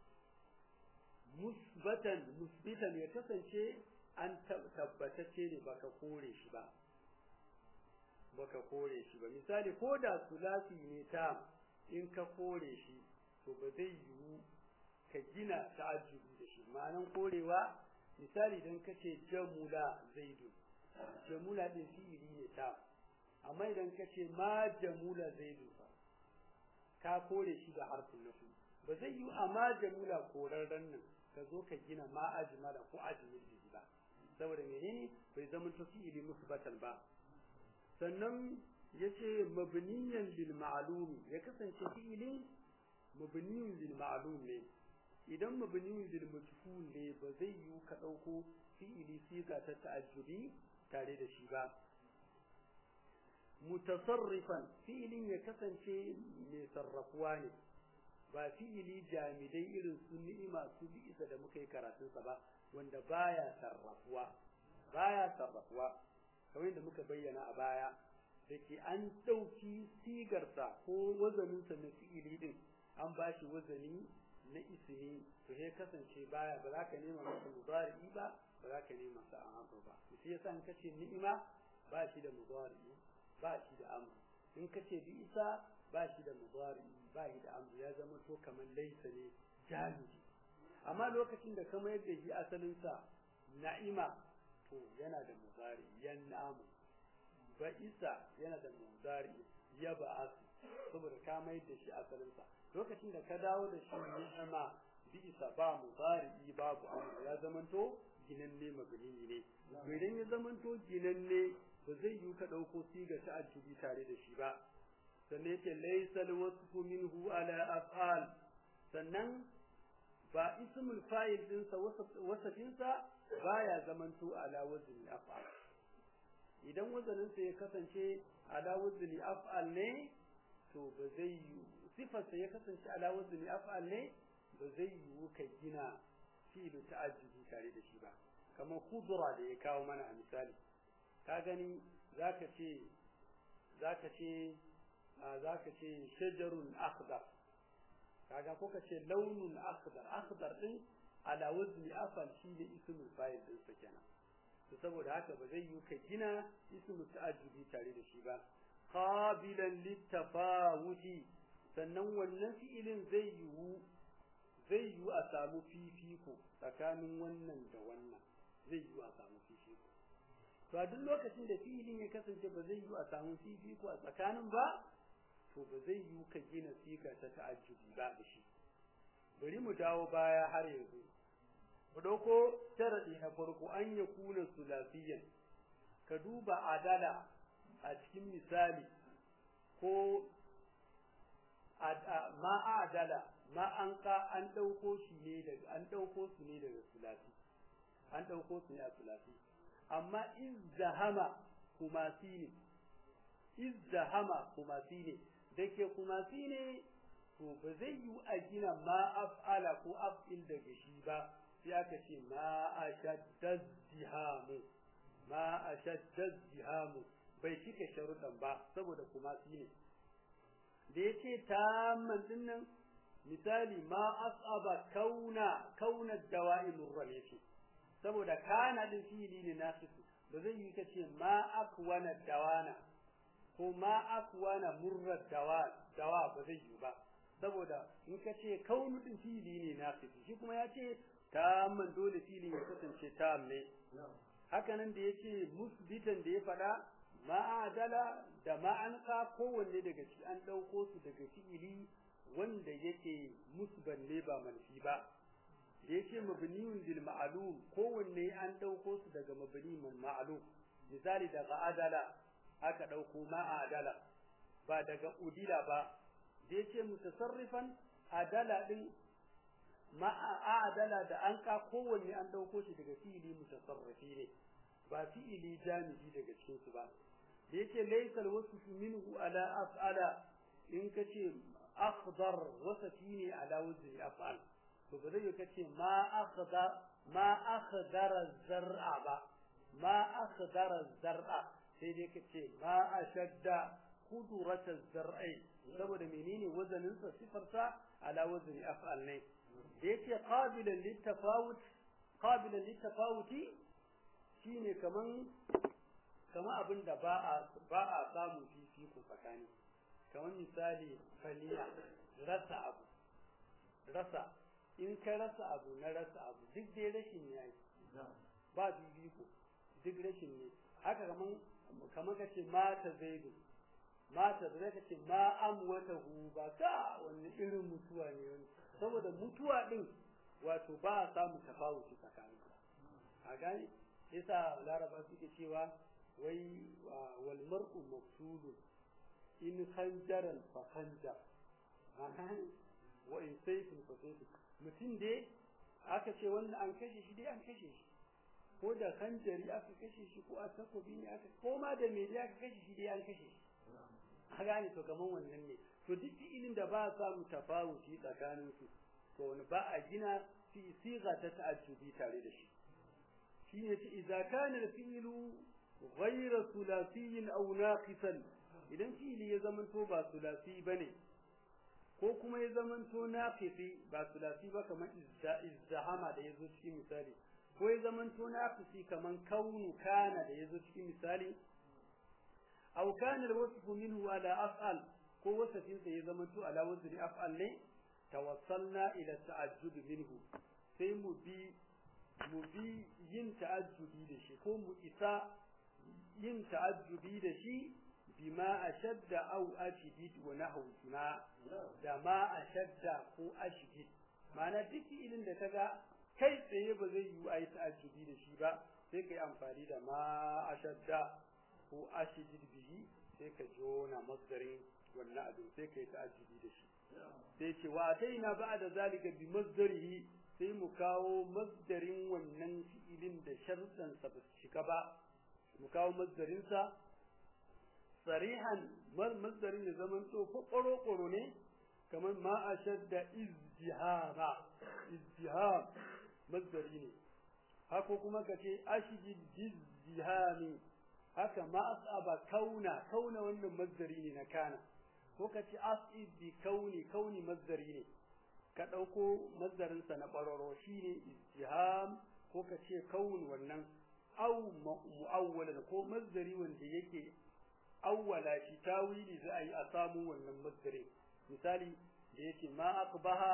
musbatan musbitan ya kasance an tabbatacce ne baka kore shi ba baka kore shi ba misali ko da sulasi ne ta in ka kore shi to ba zai yiwu ka gina ta'ajjubi da shi ma'anan korewa misali idan ka ce jamula zaidu jamula din fi'ili ne ta amma idan ka ce ma jamula zaidu ka kore shi da harfin nafi ba zai yiwu amma jamula korarren nan ka zo ka gina ma ajmala ko ajmil bihi ba saboda menene bai zama ta fi'ili musbatan ba sannan yace mabniyan lil ma'lum ya kasance fi'ilin mabniyan lil ma'lum ne idan mabniyan lil majhul ne ba zai yi ka dauko fi'ili siga ta ta'ajjubi tare da shi ba mutasarrifan fi'ilin ya kasance mai sarrafuwa ne ba fi'ili jamidai irin su ni'ima su isa da muka yi karatunsa ba wanda baya sarrafuwa baya sarrafuwa kamar yadda muka bayyana a baya da ke an ɗauki sigarsa ko wazaninsa na fi'ili din an ba shi wazani na isini to sai kasance baya ba za ka nema masa mudari ba ba za ka nema masa amr ba sai yasa in kace ni'ima ba shi da mudari ba shi da amr in kace bi isa ba shi da mudari ba shi da amr ya zama to kamar laisa ne jami'i amma lokacin da ka mayar da shi asalinsa na'ima to yana da mudari yan'amu ba isa yana da mudari ya ba'asu saboda ka mayar da shi asalinsa lokacin da ka dawo da shi ni'ima bi isa ba mudari babu amr ya zamanto ginanne mabni ne idan ya zamanto ginanne ba zai yi ka dauko siga ta ajubi tare da shi ba sannan yake laysal wasfu minhu ala af'al sannan ba ismul fa'il dinsa wasafinsa baya zamanto ala wazni af'al idan wazaninsa ya kasance ala wazni af'al ne to ba zai yi sifarsa ya kasance ala wazni af'al ne ba zai yi ka gina fi'il ta'ajjubi tare da shi ba kamar khudra da ya kawo mana a misali ka gani zaka ce zaka ce zaka ce shajarun akhdar kaga ko ka ce launun akhdar akhdar din ala wazni afal shi ne ismul fa'il din sa kenan to saboda haka ba zai yi ka gina ismul ta'ajjubi tare da shi ba qabilan littafawuti sannan wannan fi'ilin zai yiwu zai yi a samu fifiko tsakanin wannan da wannan zai yi a samu fifiko to a duk lokacin da fi'ilin ya kasance ba zai yi a samu fifiko a tsakanin ba to ba zai yi ka gina siga ta ta'ajjubi ba da shi bari mu dawo baya har yanzu mu dauko sharadi na farko an ya kuna sulafiyan ka duba adala a cikin misali ko ma adala ma an ka an dauko shi ne daga an dauko su ne daga sulafi an dauko su ne a sulafi amma izdahama kumasi ne izdahama kumasi ne dake kumasi ne to ba zai yi a gina ma af'ala ko af'il daga shi ba sai aka ce ma ashadda zihamu ma ashadda zihamu bai cika sharuɗan ba saboda kumasi ne da yace tamman dinnan misali ma asaba kauna kauna dawa'imur ram yace saboda kana din fili ne nafisu ba zai yi kace ma akwana dawana ko ma akwana murra dawa dawa ba zai yi ba saboda in kace kaunu din fili ne nafisu shi kuma yace tamman dole fili ya kasance tam ne haka nan da yace musbitan da ya fada ma'adala da ma'anka kowanne daga ci an ɗauko su daga fi'ili wanda yake musban ne ba manfi ba da yake mabniyun lil ma'lum kowanne an ɗauko su daga mabni man ma'lum misali daga adala aka ɗauko ma'adala ba daga udila ba da yake mutasarrifan adala din ma'adala da an ka kowanne an ɗauko shi daga fi'ili mutasarrifi ne ba fi'ili jami'i daga cikin su ba da yake laysal wasfu minhu ala af'ala in kace akhdar wasafi ne ala wazni af'al to ba zai kace ma akhdar ma akhdara zar'a ba ma akhdara zar'a sai dai kace ma ashadda qudrata zar'i saboda menene wazanin sa sifar sa ala wazni af'al ne da yake qabilan litafawut qabilan litafawuti shine kaman kama abin da ba a ba a samu fifiko tsakani kamar misali faliya rasa abu rasa in ka rasa abu na rasa abu duk dai rashin ne ai ba fifiko duk rashin ne haka kaman kamar ka ce mata zaidu mata da ka ce ma amwata hu ba ka wani irin mutuwa ne wani saboda mutuwa din wato ba a samu tafawuci tsakani a gani yasa laraba suke cewa wai wal mar'u maqtulun in khanjaran fa khanjar wa in sayfin fa sayfin mutum dai aka ce wannan an kashe shi dai an kashe shi ko da khanjari aka kashe shi ko a takobi ne aka ko ma da me dai aka kashe shi dai an kashe shi a gane to kaman wannan ne to duk ilin da ba a samu tafawuti tsakanin su to wani ba a gina fi siga ta ta'ajjubi tare da shi shi ne ce idza kana al-fi'lu ghayra thulathiyin aw naqisan idan fi'li ya zamanto ba thulathi bane ko kuma ya zamanto naqisi ba thulathi ba kamar izdahama da yazo cikin misali ko ya zamanto naqisi kaman kaunu kana da yazo cikin misali aw kana al-wasfu minhu ala af'al ko wasafin sa ya zamanto ala wazni af'al ne tawassalna ila ta'ajjud minhu sai mu bi mu bi yin ta'ajjubi da shi ko mu isa yin ta'ajjubi da shi bima ashadda aw ashidid wa nahwuna da ma ashadda ko ashidid ma'ana duk ilin da kaga kai tsaye ba zai yi ayi ta'ajjubi da shi ba sai kai amfani da ma ashadda ko ashidid bihi sai ka jona masdarin wannan abin sai kai ta'ajjubi da shi sai ce wa ataina ba'da zalika bi masdarihi sai mu kawo masdarin wannan fi'ilin da sharuɗan sa ba su shiga ba mu kawo masdarin sa sarihan masdarin ya zaman to ƙoro ƙoro ne kamar ma ashadda izdihama izdiham masdari ne haka kuma kace ashjid izdihami haka ma asaba kauna kauna wannan masdari ne na kana ko kace asib bi kauni kauni masdari ne ka dauko masdarin sa na bararo shine istiham ko kace kaun wannan aw muawwalan ko masdari wanda yake awwala shi tawili za a yi a samu wannan masdari misali da yake ma aqbaha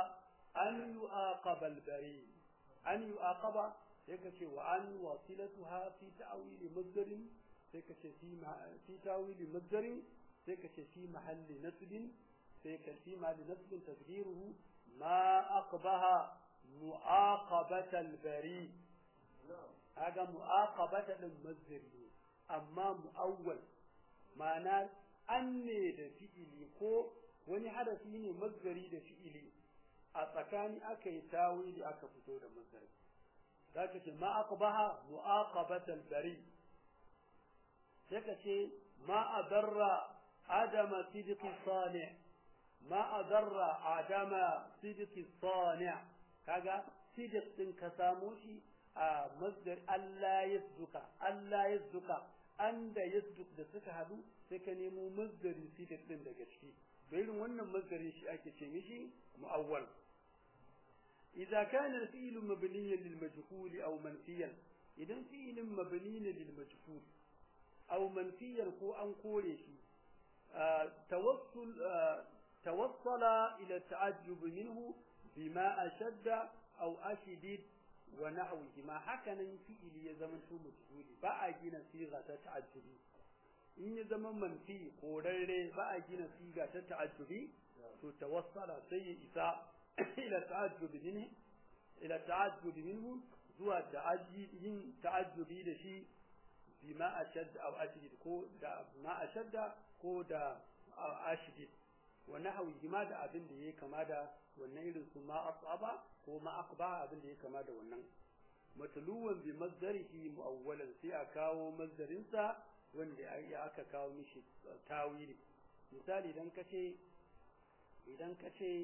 an yu'aqaba al-bari an yu'aqaba sai ka ce wa an wasilatuha fi ta'wili masdarin sai ka ce fi fi ta'wili masdarin sai ka ce fi mahalli nasbin sai ka fi mahalli nasbin taqdiruhu ma aqbaha mu'aqabata al-bari kaga mu'aqabata din masdari amma mu'awwal ma'ana an ne da fi'ili ko wani harafi ne masdari da fi'ili a tsakani aka yi tawili aka fito da masdari zaka ce ma aqbaha mu'aqabatal bari sai ka ce ma adarra adama sidqi sani ma adarra adama sidqi sani kaga sidq din ka samu shi a masdar Allah yasduka Allah yasduka anda yasduk da suka hadu sai ka nemo masdari sidq din daga ciki irin wannan masdarin shi ake ce mishi mu'awwal إذا كان الفعل مبنيا للمجهول أو منفيا إذا فعل مبني للمجهول أو منفيا هو أن قوله آه توصل آه توصل إلى التعجب منه بما أشد أو أشدد ونحوه ما حكنا فعل يزمن شو مجهول بقى جينا صيغة تعجب إن يزمن منفي قرر بقى جينا صيغة تعجب توصل سيء إساء إلى التعجب منه إلى التعجب منه زوا yin ta'ajjubi da shi bima ashad aw ashid ko da ma ashadda ko da ashid wa nahwi ma da abin da yake kama da wannan irin su ma asaba ko ma aqba abin da yake kama da wannan matluwan bi mazdarihi muawwalan sai a kawo mazdarin sa wanda aka kawo mishi tawili misali idan kace idan kace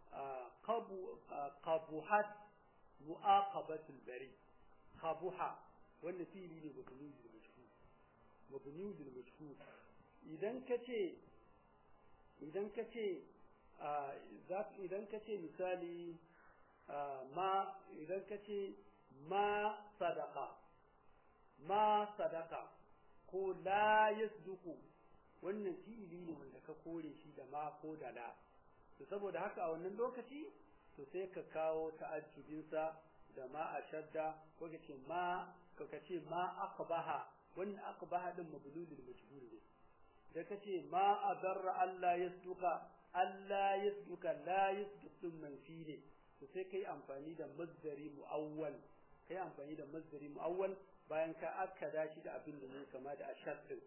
qabuhat mu'aqabatul bari qabuha wannan fili ne mabni bil majhul mabni bil majhul idan kace idan kace idan kace misali ma idan kace ma sadaqa ma sadaqa ko la yasduqu wannan fi'ili ne wanda ka kore shi da ma ko da la to saboda haka a wannan lokaci to sai ka kawo ta'ajjubinsa da ma ashadda ko kace ma ko kace ma aqbaha wannan aqbaha din mablulul majhul ne da kace ma adarra Allah yasduka Allah yasduka la yasduku manfi ne to sai kai amfani da mazdari muawwal kai amfani da mazdari muawwal bayan ka akkada shi da abin da ne kama da ashaddin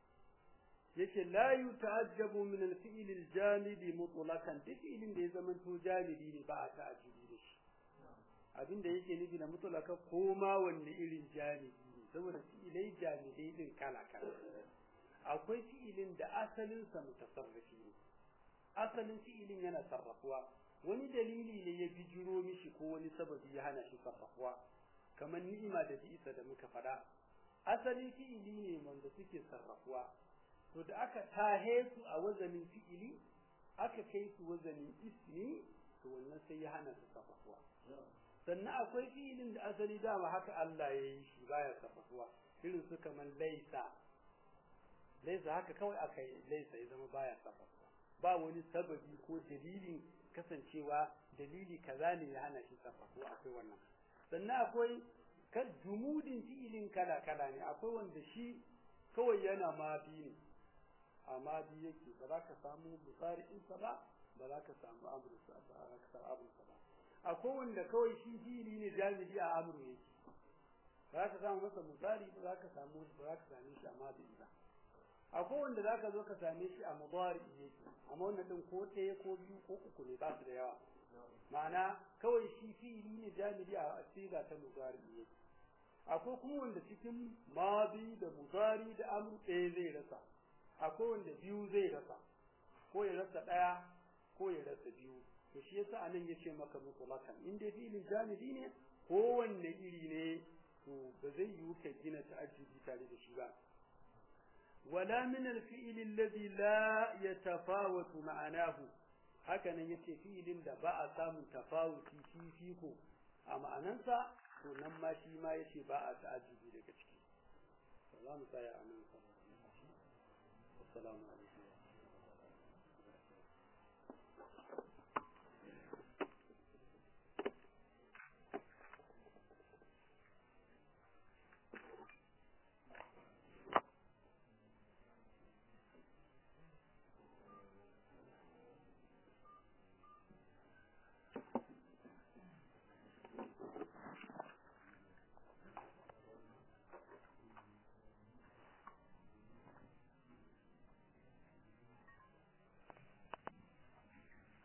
yace la yuta'ajjabu min al-fi'l al-jamid mutlaqan duk fi'ilin da ya zamanto jamidi ne ba a ta'ajjubi da shi abinda yake nufi da mutlaka ko ma wanne irin jamidi ne saboda fi'ilai jamidai din kala kala akwai fi'ilin da asalin sa mutasarrifi ne asalin fi'ilin yana sarrafuwa wani dalili ne ya bijiro mishi ko wani sababi ya hana shi sarrafuwa kamar ni'ima da bi'isa da muka faɗa asalin fi'ili ne wanda suke sarrafuwa to da aka tahe su a wazanin fi'ili aka kai su wazanin ismi to wannan sai ya hana su sarrafuwa sannan akwai fi'ilin da asali dama haka Allah ya yi shi baya sarrafuwa irin su kamar laisa laisa haka kawai aka yi laisa ya zama baya sarrafuwa ba wani sababi ko dalilin kasancewa dalili kaza ne ya hana shi sarrafuwa akwai wannan sannan akwai kan jumudin fi'ilin kala kala ne akwai wanda shi kawai yana ma ne amma bi yake ba za ka samu musari'insa ba ba za ka samu amursa ba za ka samu amursa ba akwai wanda kawai shi fili ne jami'i a amuru yake ba za ka samu masa musari ba za ka samu ba za ka same shi a mabi ba akwai wanda za ka zo ka same shi a mudari yake amma wannan din ko ɗaya ko biyu ko uku ne ba su da yawa ma'ana kawai shi fili ne jami'i a siga ta mudari yake akwai kuma wanda cikin mabi da mudari da amru ɗaya zai rasa akwai wanda biyu zai rasa ko ya rasa ɗaya ko ya rasa biyu to shi yasa anan yace maka mutlaqan in dai filin jami'i ne ko wanne iri ne to ba zai yiwu ka gina ta'ajjubi tare da shi ba wala min al-fi'l alladhi la yatafawatu ma'anahu haka nan yace fi'ilin da ba a samun tafawuti fifiko a ma'anansa to nan ma shi ma yace ba a ta'ajjubi daga ciki za mu tsaya a nan saboda assalamu alaikum